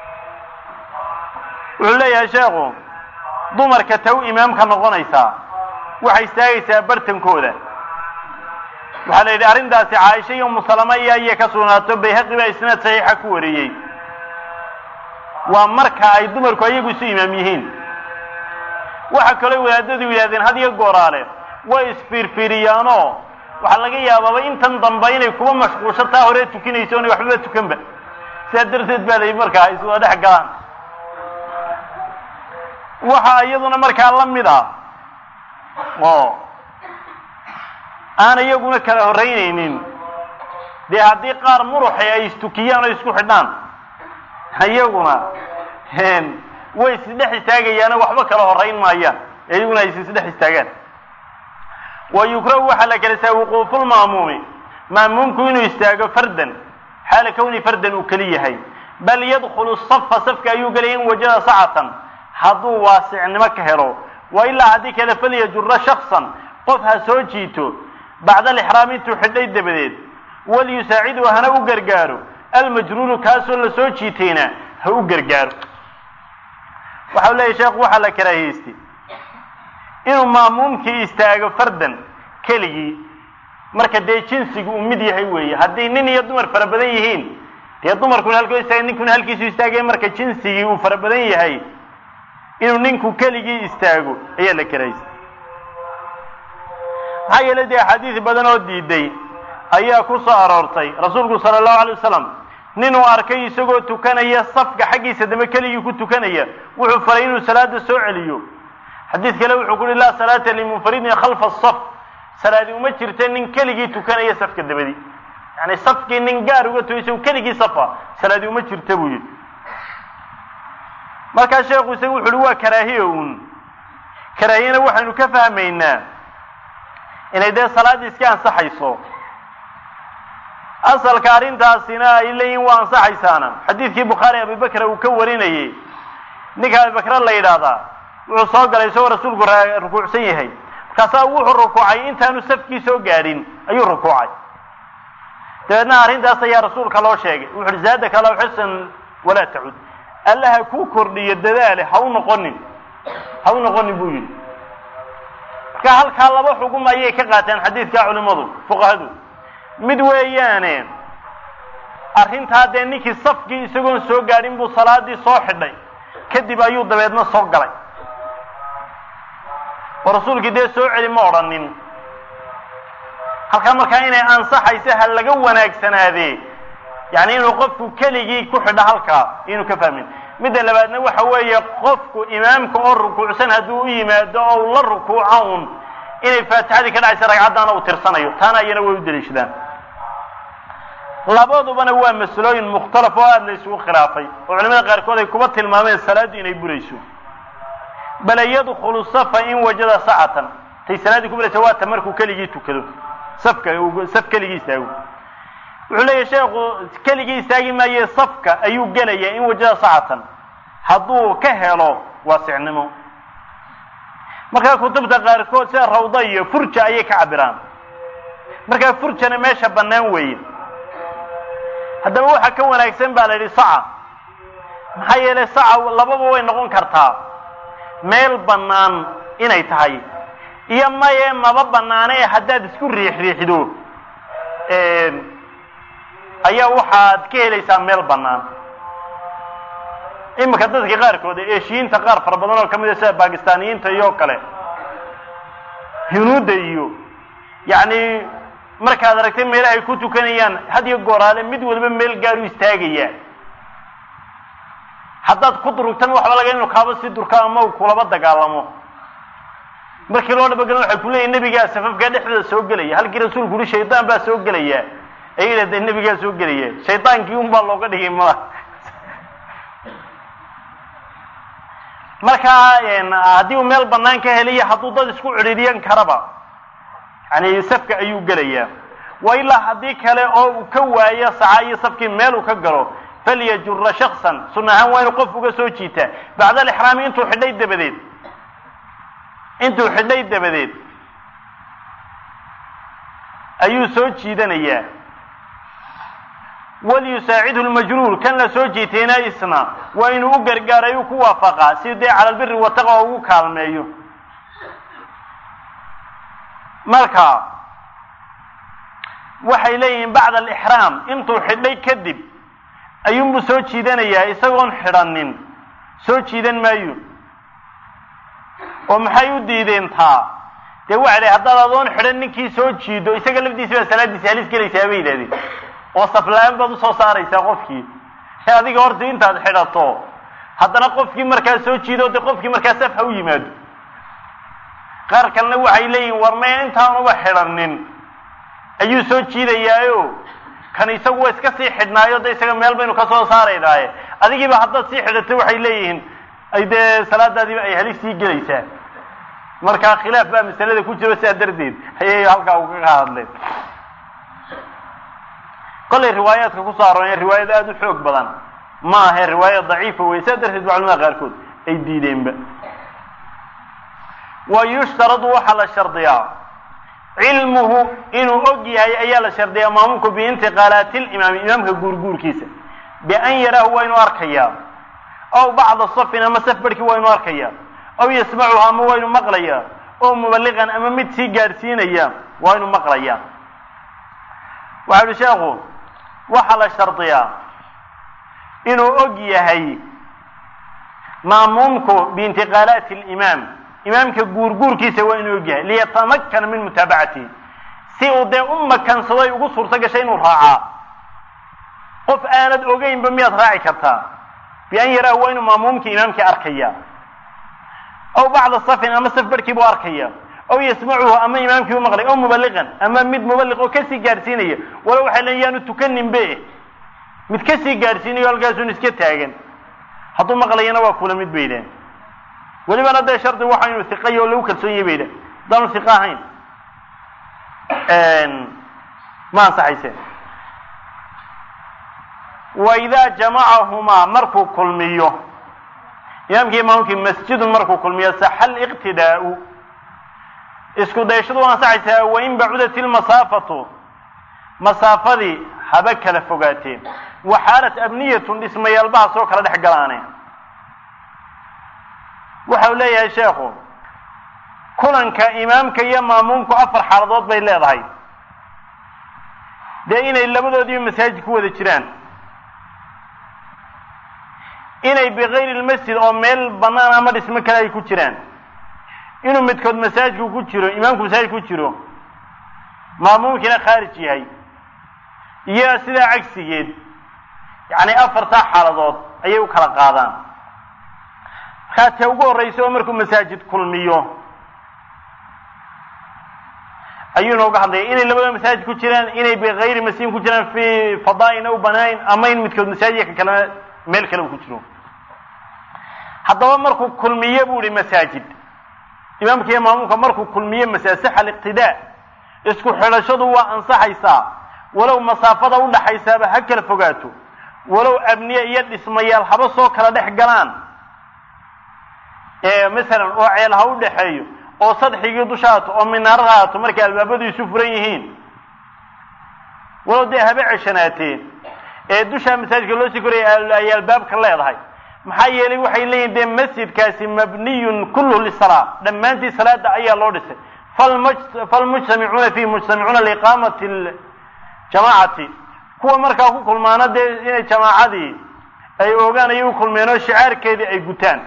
wuxuu leeyahay sheekhu dumarka taw imaamka noqonaysaa waxay istaagaysaa bartankooda waxaa la yidhi arrintaasi caaisha iyo umusalama iyo ayay ka sugnaato bayhaqi baa isnaad saxiixa ku wariyey waa marka ay dumarku ayagu isu imaam yihiin waxa kaloo wadaadadu yidhahdeen had iyo gooraale way isfiirfiiriyaanoo waxaa laga yaabaaba intan dambe inay kuba mashquulsho taa hore tukinayso onay waxbaba tukanba sidaa darteed baa layihi markaa ay iswada dhex galaan waxa iyaduna markaa la mid ah oo aan iyaguna kala horreynaynin dee haddii qaar muruxi ay istukiyaan oo isku xidhaan iyaguna way isdhex istaagayaano waxba kala horrayn maayaan iyaguna ay isdhex istaagaan wa yukrahu waxaa la kalasaa wuquufulma'muumi ma'muumku inuu istaago fardan xaala kowni fardan uu keli yahay bal yadkhulu safa safka ayuu gelaya in wajada sacatan hadduu waasicnimo ka helo wa ilaa haddii kale falyajura shaksan qof ha soo jiito bacda alixraam intuu xidhay dabadeed walyusaacidu hana u gargaaro almajruuru kaasoo la soo jiitayna ha u gargaaro waxau leeyahy sheekhu waxaa la karaahiyeystay inuu ma'muumkii istaago fardan keligii marka dee jinsigu uu mid yahay weeye haddii nin iyo dumar fara badan yihiin dee dumarkuna halkoo istaaga ninkuna halkiisu istaagaya marka jinsigii uu fara badan yahay inuu ninku keligii istaago ayaa la karahaystay maxaa yeelay dee axaadiis badan oo diiday ayaa ku soo aroortay rasuulku sala allahu alay wasalam ninuu arkay isagoo tukanaya safka xaggiisa dambe keligii ku tukanaya wuxuu faray inuu salaada soo celiyo xadiid kale wuxuu ku uhi laa salaata limunfaridin khalfa asaf salaadi uma jirta nin keligii tukanaya safka dabadi yani safkii nin gaar uga tugo isagu keligii safa salaadi uma jirta buu yidhi markaa sheekhu isagu wuxu uhi waa karaahiya uun karaahiyana waxaynu ka fahmaynaa inay dee salaaddii iska ansaxayso asalka arrintaasina ay leeyihin waa ansaxaysaana xadiidkii bukhaari abibakra uu ka warinayey ninka abibakre la yidhaahdaa wuxuu soo galay isagoo rasuulku rukuucsan yahay markaasaa wuxuu rukuucay intaanu safkii soo gaadhin ayuu rukuucay dabeedna arrintaas ayaa rasuulka loo sheegay wuxu uhi zaadaka allahu xirsan walaa tacud allaha kuu kordhiyo dadaale ha u noqonin ha u noqonin buu yidhi marka halkaa laba xugum ayay ka qaateen xadiidka culimadu fuqahadu mid weeyaane arrintaa dee ninkii safkii isagoon soo gaadhin buu salaadii soo xidhay kadib ayuu dabeedna soo galay oo rasuulkii dee soo celi ma odhanin halkaa markaa inay ansaxayso ha laga wanaagsanaadee yani inuu qofku keligii ku xidho halkaa inuu ka fahmin midda labaadna waxa weeye qofku imaamka oo rukuucsan hadduu u yimaado oo u la rukuuca un inay faatixadii ka dhacaysa ragcaddaana uu tirsanayo taana iyana way u daliishadaan labadubana waa masalooyin mukhtalaf oo aada la isugu khilaafay oo culimada qaarkood ay kuba tilmaameen salaaddu inay burayso bale yadkhulu safa in wajada sacatan tay salaaddii ku buraysa waa ta markuu keligii tukado safka saf keligii istaago wuxuu leeyahy sheekhu keligii istaagi maaye safka ayuu gelayaa in wajada sacatan hadduu ka helo waasicnimo markaa kutubta qaarkood sida rawda iyo furja ayay ka cabiraan markaa furjana meesha bannaan weeye haddaba waxaa ka wanaagsan baa la yidhi saca maxaa yeelay saca lababa way noqon kartaa meel bannaan inay tahay iyo maye maba bannaane haddaad isku riix riixdo ayaa waxaad ka helaysaa meel bannaan iminka dadka qaarkood eeshiyiinta qaar fara badan oo ka mid a sida bakistaaniyiinta iyo kale hinuudda iyo yacni markaad aragtay meelaha ay ku tukanayaan had iyo gooraale mid waliba meel gaaru istaagaya haddaad ku durugtan waxba laga inu kaaba sii durka ama uu kulaba dagaalamo markii loo dhabagelin waxay ku leeyihin nebigaa safafkaa dhexdooda soo gelaya halkii rasuulku uhi shaydaan baa soo gelaya ay yidhahdeen nebigaa soo gelaya shaydaankii un baa looga dhigay mala markaa haddii uu meel bannaan ka heliyo hadduu dad isku cidhiidyan karaba yani safka ayuu gelayaa wa ilaa haddii kale oo uu ka waayo saca iyo safkii meel uu ka galo falyajura shaksan sunna ahaan waa inuu qof uga soo jiitaa bacda alixraami intuu xidhay dabadeed intuu xidhay dabadeed ayuu soo jiidanayaa walyusaacidhu lmajruur kan la soo jiitayna isna waa inuu u gargaaray u ku waafaqaa si dee cala albiri wataqa oo ugu kaalmeeyo marka waxay leeyihiin bacda alixraam intuu xidhay kadib ayuunbuu soo jiidanayaa isagoon xidhanin soo jiidan maayo oo maxay u diideen taa dee waxa la haddaad adoon xidhan ninkii soo jiido isaga lafdiisa baa salaadiisi halis gelaysaa bay yidhahdeen oo safla-aan baad usoo saaraysaa qofkii e adiga horta intaad xidhato haddana qofkii markaa soo jiido dee qofkii markaa saf ha u yimaado qaar kalena waxay leeyihin war maya intaanuba xidhanin ayuu soo jiidayaayo kan isagu waa iska sii xidhnaayo de isaga meel baynu ka soo saaraynaaye adigiiba haddaad sii xidhato waxay leeyihiin ay dee salaadaadiiba ay halis sii gelaysaa marka khilaaf baa masalada ku jiro sidaa darteed ayay halkaa ugaga hadleen kollay riwaayaadka kusoo arooreen riwaayad aada u xoog badan ma ahe riwaayad daciifa wey sidaa darteed ba culamada qaarkood ay diideenba wa yushtaradu waxaa la shardiyaa cilmuhu inuu og yahay ayaa la shardiyaa maamulku biintiqaalaati limaami imaamka guurguurkiisa bian yaraahu waa inuu arkayaa aw bacda safin ama saf barhkii waa inuu arkayaa aw yasmacuhu ama waa inuu maqlayaa oo mubaliqan ama mid sii gaadhsiinaya waa inuu maqlayaa waxa uhi sheekhu waxaa la shardiyaa inuu og yahay maamuumku biintiqaalaati limaam imaamka guurguurkiisa waa inuu og yahay liyatamakana min mutaabacatihi si uu dee u makansado ay ugu suurto gashay inuu raacaa qof aanad ogeynba miyaad raaci kartaa bian yaraahu waa inuu maamuumkii imaamkii arkaya aw bacda safin ama saf barhkii buu arkaya aw yasmacuhu ama imaamkii u maqlay aw mubaliqan ama mid mubaliq oo kasii gaadhsiinaya walo waxay leeyiin yaanu tukaninbe mid kasii gaadhsiinayo halkaasuun iska taagan hadduu maqlayana waa kula mid bay idhahen welibana dee shardi waxa inuu hiqayo oo lagu kalsoon yahay bay idhahen haddaanu hiqa ahayn ma ansaxayse wa idaa jamacahumaa markuu kulmiyo imaamkii imaamkii masjidun markuu kulmiyo saxa liqtidaau isku dayashadu waa ansaxaysaa wain bacudat ilmasaafatu masaafadii haba kala fogaateen waxaalat abniyatun dhismayaalbaha soo kala dhex galaane waxau leeyahay sheekhu kulanka imaamka iyo maamuumku afar xaaladood bay leedahay dee inay labadoodiiba masaajid ku wada jiraan inay bikayri lmasjid oo meel bannaan ama dhismo kale ay ku jiraan inuu midkood masaajidku ku jiro imaamku masaajid ku jiro maamuumkiina khaarij yahay iyo sidaa cagsigeed yacni afartaa xaaladood ayay u kala qaadaan markaa tee ugu horraysa oo markuu masaajid kulmiyo ayuu inooga hadlaya inay labada masaajid ku jiraan inay bikayri masjidin ku jiraan fi fadaa'ina u banayn ama in midkood masaajidka kalena meel kale uu ku jiro haddaba markuu kulmiye buu ihi masaajid imaamka iyo maamuumka markuu kulmiye masaasaxa aliqtidaa isku xidhashadu waa ansaxaysaa walow masaafada udhaxaysaaba ha kala fogaato walow abniye iyo dhismayaal haba soo kala dhex galaan masalan oo ceel ha u dhexeeyo oo sadxigii dusha haato oo minaarad haato markay albaabadu isu furan yihiin walow dee haba ceshanaatee ee dushaa masaajidka loo sii koraya ay albaabka leedahay maxaa yeelay waxay leeyihin dee masjidkaasi mabniyun kulluhu lisalaa dhammaantii salaada ayaa loo dhisay falmujtamicuuna fiihi mujtamicuuna liiqaamati ljamaacati kuwa markaa ku kulmaana dee inay jamaacadii ay oogaan ayay u kulmeen oo shicaarkeedii ay gutaan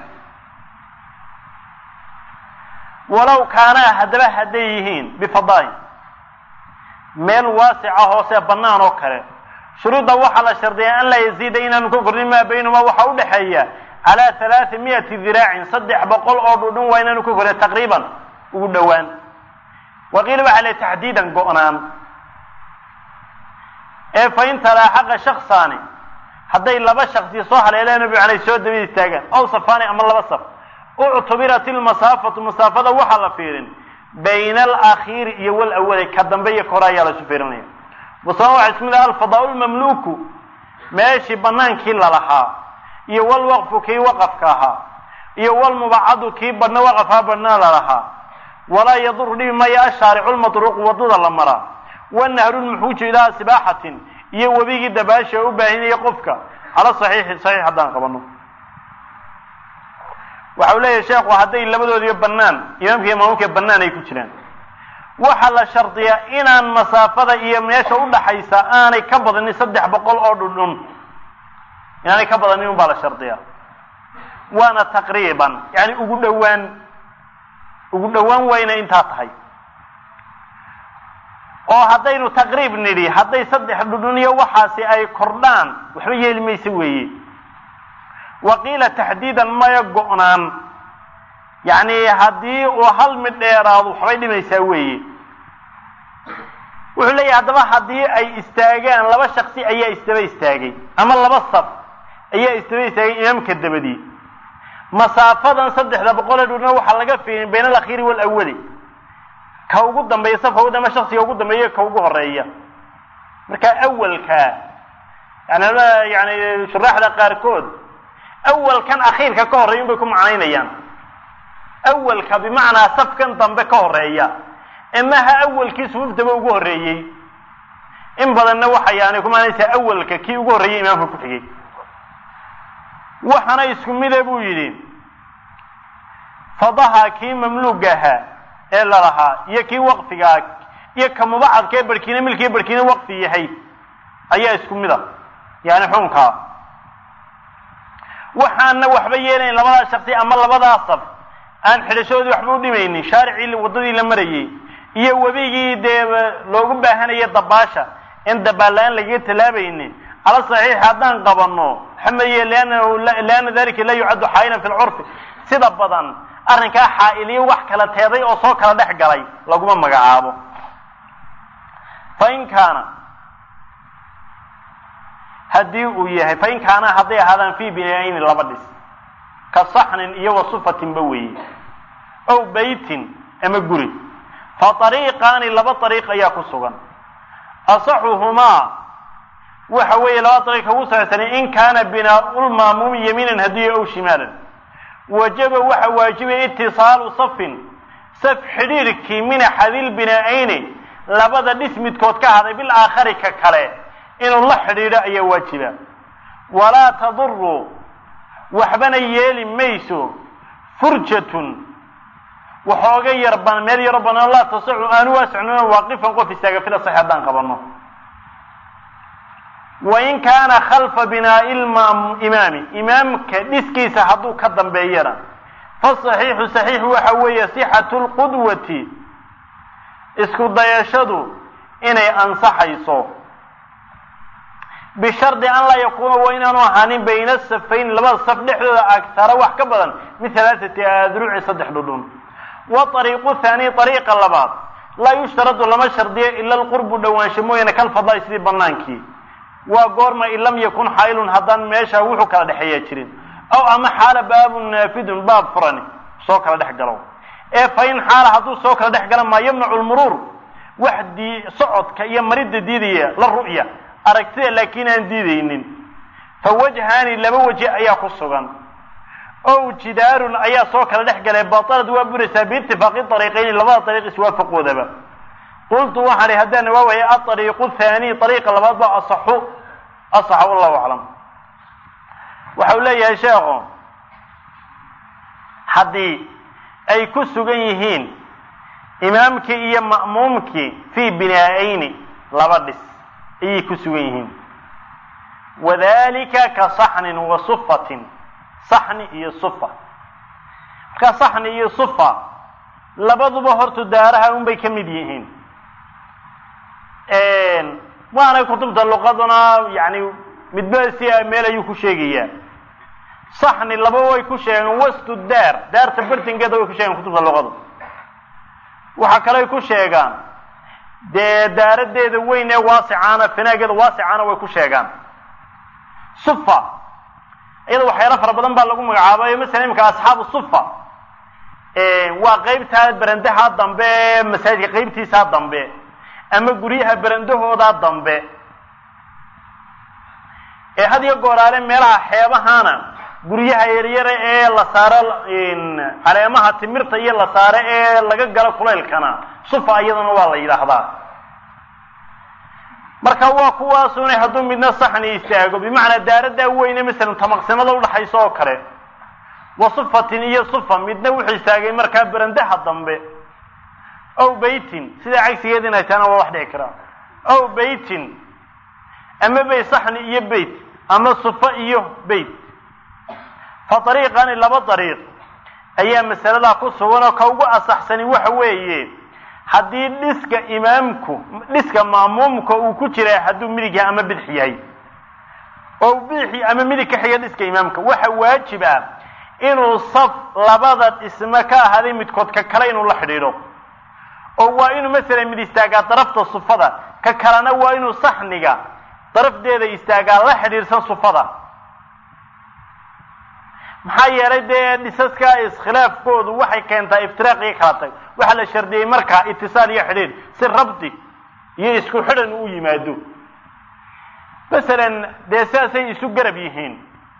walow kaanaa haddaba hadday yihiin bifadaa'in meel waasica hoose bannaan oo kale shuruudda waxaa la shardiyaa an laa yaziida inaanu ka kordhin maa baynahumaa waxaa u dhexeeya calaa halaati miyati diraacin saddex boqol oo dhudhun waa inaanu ka kordhin taqriiban ugu dhowaan waqiila waxaa le taxdiidan go'naan ee fa in talaaxaqa shaksaani hadday laba shaksi soo haleelaan nabi calay soo dabid istaagaan aw safaani ama laba saf uctubirat ilmasaafatu masaafada waxaa la fiirin bayna alakhiiri iyo walawali ka dambe iyo kore ayaa la isu fiirinaya wasama waxa isku mid ah alfadaa lmamluuku meeshii banaankii lalahaa iyo walwaqfu kii waqafka ahaa iyo walmubacadu kii badhna waqafhaa badhna lalahaa walaa yaduru dhibi maya ashaaricu lmatruuqu wadada la maraa wanahru lmuxuuju ilaa sibaaxatin iyo webigii dabaasha u baahinaya qofka cala saxiixi saxiix haddaan qabano waxa uu leeyahay sheekhu hadday labadoodiiba bannaan imaamka iyo maamuumka bannaan ay ku jiraan waxaa la shardiyaa inaan masaafada iyo meesha udhaxaysa aanay ka badanin saddex boqol oo dhundhun inaanay ka badanin un baa la shardiyaa waana taqriiban yani ugu dhowaan ugu dhowaan wayna intaa tahay oo haddaynu taqriib nidhi hadday saddex dhundhun iyo waxaasi ay kordhaan waxba yeeli maysa weeye waqiila taxdiidan maya go'naan yacni haddii uu hal mid dheeraado waxbay dhimaysaa weeye wuxuu leeyahay haddaba haddii ay istaagaan laba shaksi ayaa isdaba istaagay ama laba saf ayaa isdaba istaagay imaamka dabadii masaafadan saddexda boqolee dhurna waxaa laga fiirin bayna alakhiiri walawali ka ugu dambeeya safka ugu dambeya shaksiga ugu dambeeya ka ugu horeeya marka awalka yani yani shuraaxda qaarkood awalkan akhiirka ka horreeya bay ku macnaynayaan awalka bimacnaa safkan dambe ka horeeya emaha awalkii sufuuftaba ugu horreeyey in badanna waxay yani ku macnaysaa awalka kii ugu horreeyey imaamka ku xigay waxaana isku mide buu yidhi fadaha kii mamluuga ahaa ee lalahaa iyo kii waqfigaa iyo ka mubacadka ee barhkiina milkiiyo barhkiina waqfi yahay ayaa isku mid a yani xunkaa waxaana waxba yeelayn labadaa shaksi ama labadaa saf aan xidhashadoodii waxba u dhimaynin shaaricii waddadii la marayey iyo webigii dee loogu baahanaya dabaasha in dabaalla-aan lagaga tallaabaynin cala saxiix haddaan qabanno xamaye liannahu lianna dalika laa yucaddu xaa'ilan fi lcurfi sida badan arrinkaa xaa'iliyo wax kala teeday oo soo kala dhex galay laguma magacaabo fain kaana haddii uu yahay fain kaana hadday ahaadaan fii binayni laba dhis ka saxnin iyo wa sufatinba weeye ow beytin ama guri fa ariiqaani laba ariiq ayaa ku sugan asaxuhumaa waxa weeye laba ariiq ugu saxsanay in kaana binaaulmaamuumi yamiinan hadiyo ow shimaalan wajaba waxa waajibaya itisaalu safin saf xidhiirkii min axadil binaa-ayni labada dhis midkood ka haday bil aakhari ka kale inuu la xidhiidho ayaa waajiba walaa taduru waxbana yeeli mayso furjatun waxooga yar ban meel yaro banaan laa tasacu aanu waasicnuna waaqifan qof istaaga fila sax haddaan qabano wain kaana khalfa binaa'i imaami imaamka dhiskiisa hadduu ka dambeeyana fasaxiixu saxiixu waxa weeye sixatu lqudwati isku dayashadu inay ansaxayso bishardi an laa yakuuna waa inaanu ahaanin bayna safayn labada saf dhexdooda agtara wax ka badan min halaaثati adruci saddex dhudhun wa ariiqu haani ariiqa labaad laa yushtaradu lama shardiyo ila alqurbu dhowaansho mooyaane kalfadaai sidii banaankii waa goorma in lam yakun xaylun haddaan meesha wuxuu kala dhexeeya jirin aw ama xaala baabun naafidun baab furani soo kala dhex galo ee fa in xaala hadduu soo kala dhex gala maa yamnacu lmuruur wax dii socodka iyo maridda diidaya la ru'ya aragtida laakiin aan diidaynin fa wajhaani laba waji ayaa ku sugan ow jidaarun ayaa soo kala dhex galay batalad waa buraysaa biitifaaqi ariiqayni labada ariiq iswaafaqoodaba qultu waxaan ihi haddaan waawaya aariiqu haani ariiqa labaad ba asaxu asaxa wallahu aclam waxa uu leeyahay sheekhu haddii ay ku sugan yihiin imaamkii iyo ma'muumkii fii binaa-ayni laba dhis ayay ku sugan yihiin wadalika ka saxnin wa sufatin saxni iyo sufa markaa saxni iyo sufa labaduba horta daaraha unbay ka mid yihiin waana kutubta luqaduna yani midba si meel ayuu ku sheegayaa saxni laba way ku sheegeen wastu daar daarta bartinkeeda way ku sheegeen kutubta luqadu waxa kaley ku sheegaan dee daaradeeda weyn ee waasicaana finaageeda waasicaana way ku sheegaan sufa iyada waxyaalo fara badan baa lagu magacaabayo masala imika asxaabu sufa waa qeybtaa berendaha dambe ee masaajidka qeybtiisaa dambe ama guryaha berendahoodaa dambe ee had iyo gooraale meelaha xeebahana guryaha yaryara ee la saaro caleemaha timirta iyo la saaro ee laga galo kulaylkana sufa iyadana waa la yidhaahdaa marka waa kuwaasuna hadduu midna saxni istaago bimacnaa daaradaa weyne masalan tamaqsinada udhaxaysa oo kale wa sufatin iyo sufa midna wuxuu istaagay markaa berendaha dambe ow beytin sidaa cagsigeed inay tahana waa wax dhici karaa ow beytin ama bay saxni iyo beyt ama sufa iyo beyt fa ariiqani laba ariiq ayaa masaladaa ku sugan oo ka ugu asaxsani waxa weeye haddii dhiska imaamku dhiska ma'muumka uu ku jira hadduu midig yahay ama bidix yahay oo bidixi ama midig ka xiga dhiska imaamka waxa waajib ah inuu saf labada dhisme ka ahaaday midkood ka kale inuu la xidhiidho oo waa inuu masalan mid istaagaa darafta sufada ka kalena waa inuu saxniga darafdeeda istaagaa la xidhiidhsan sufada maxaa yeelay dee dhisaska iskhilaafkoodu waxay keentaa iftiraaq iyo kala tag waxaa la shardiyey markaa itisaal iyo xidhiidh si rabdi iyo isku xidhan u yimaado masalan dee sidaasay isu garab yihiin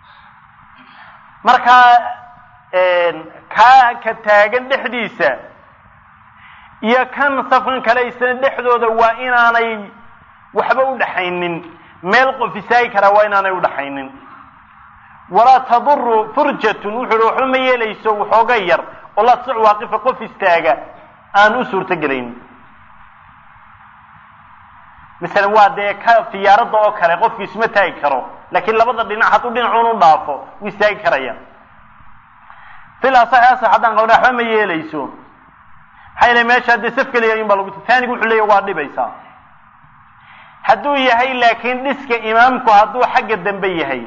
markaa kaa ka taagan dhexdiisa iyo kan safkan kale isna dhexdooda waa inaanay waxba u dhaxaynin meel qof istaagi karaa waa inaanay udhaxaynin walaa taduru furjatun wuxuu hi waxba ma yeelayso waxooga yar oo laa tasic waaqifa qof istaaga aan u suurto gelayn masalan waa dee ka fiyaaradda oo kale qofki isma taagi karo laakiin labada dhinac hadduu dhinacuun u dhaafo wuu istaagi karaya fil asaxi asax haddaan qabna waxba ma yeelayso maxaa yeele meesha dee saf keliya in baa lagu taanigu wuxuu leeyahy waa dhibaysaa hadduu yahay laakiin dhiska imaamku hadduu xagga dambe yahay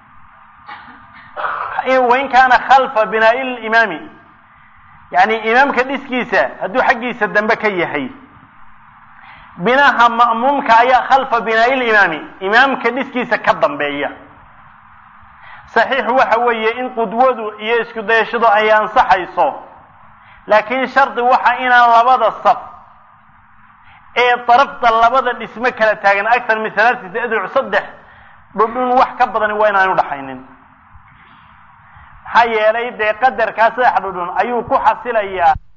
wain kaana khalfa binaa'i limaami yani imaamka dhiskiisa hadduu xaggiisa dambe ka yahay binaha ma'muumka ayaa khalfa binaa'i limaami imaamka dhiskiisa ka dambeeya saxiixu waxa weeye in qudwadu iyo isku dayashadu ay ansaxayso laakiin shardi waxa inaan labada saf ee darafta labada dhismo kala taagan aktar min halaaثati adruc saddex dhudhun wax ka badani waa inaanu dhaxaynin maxaa yeelay dee qadarkaa saddex dhudhun ayuu ku xasilayaa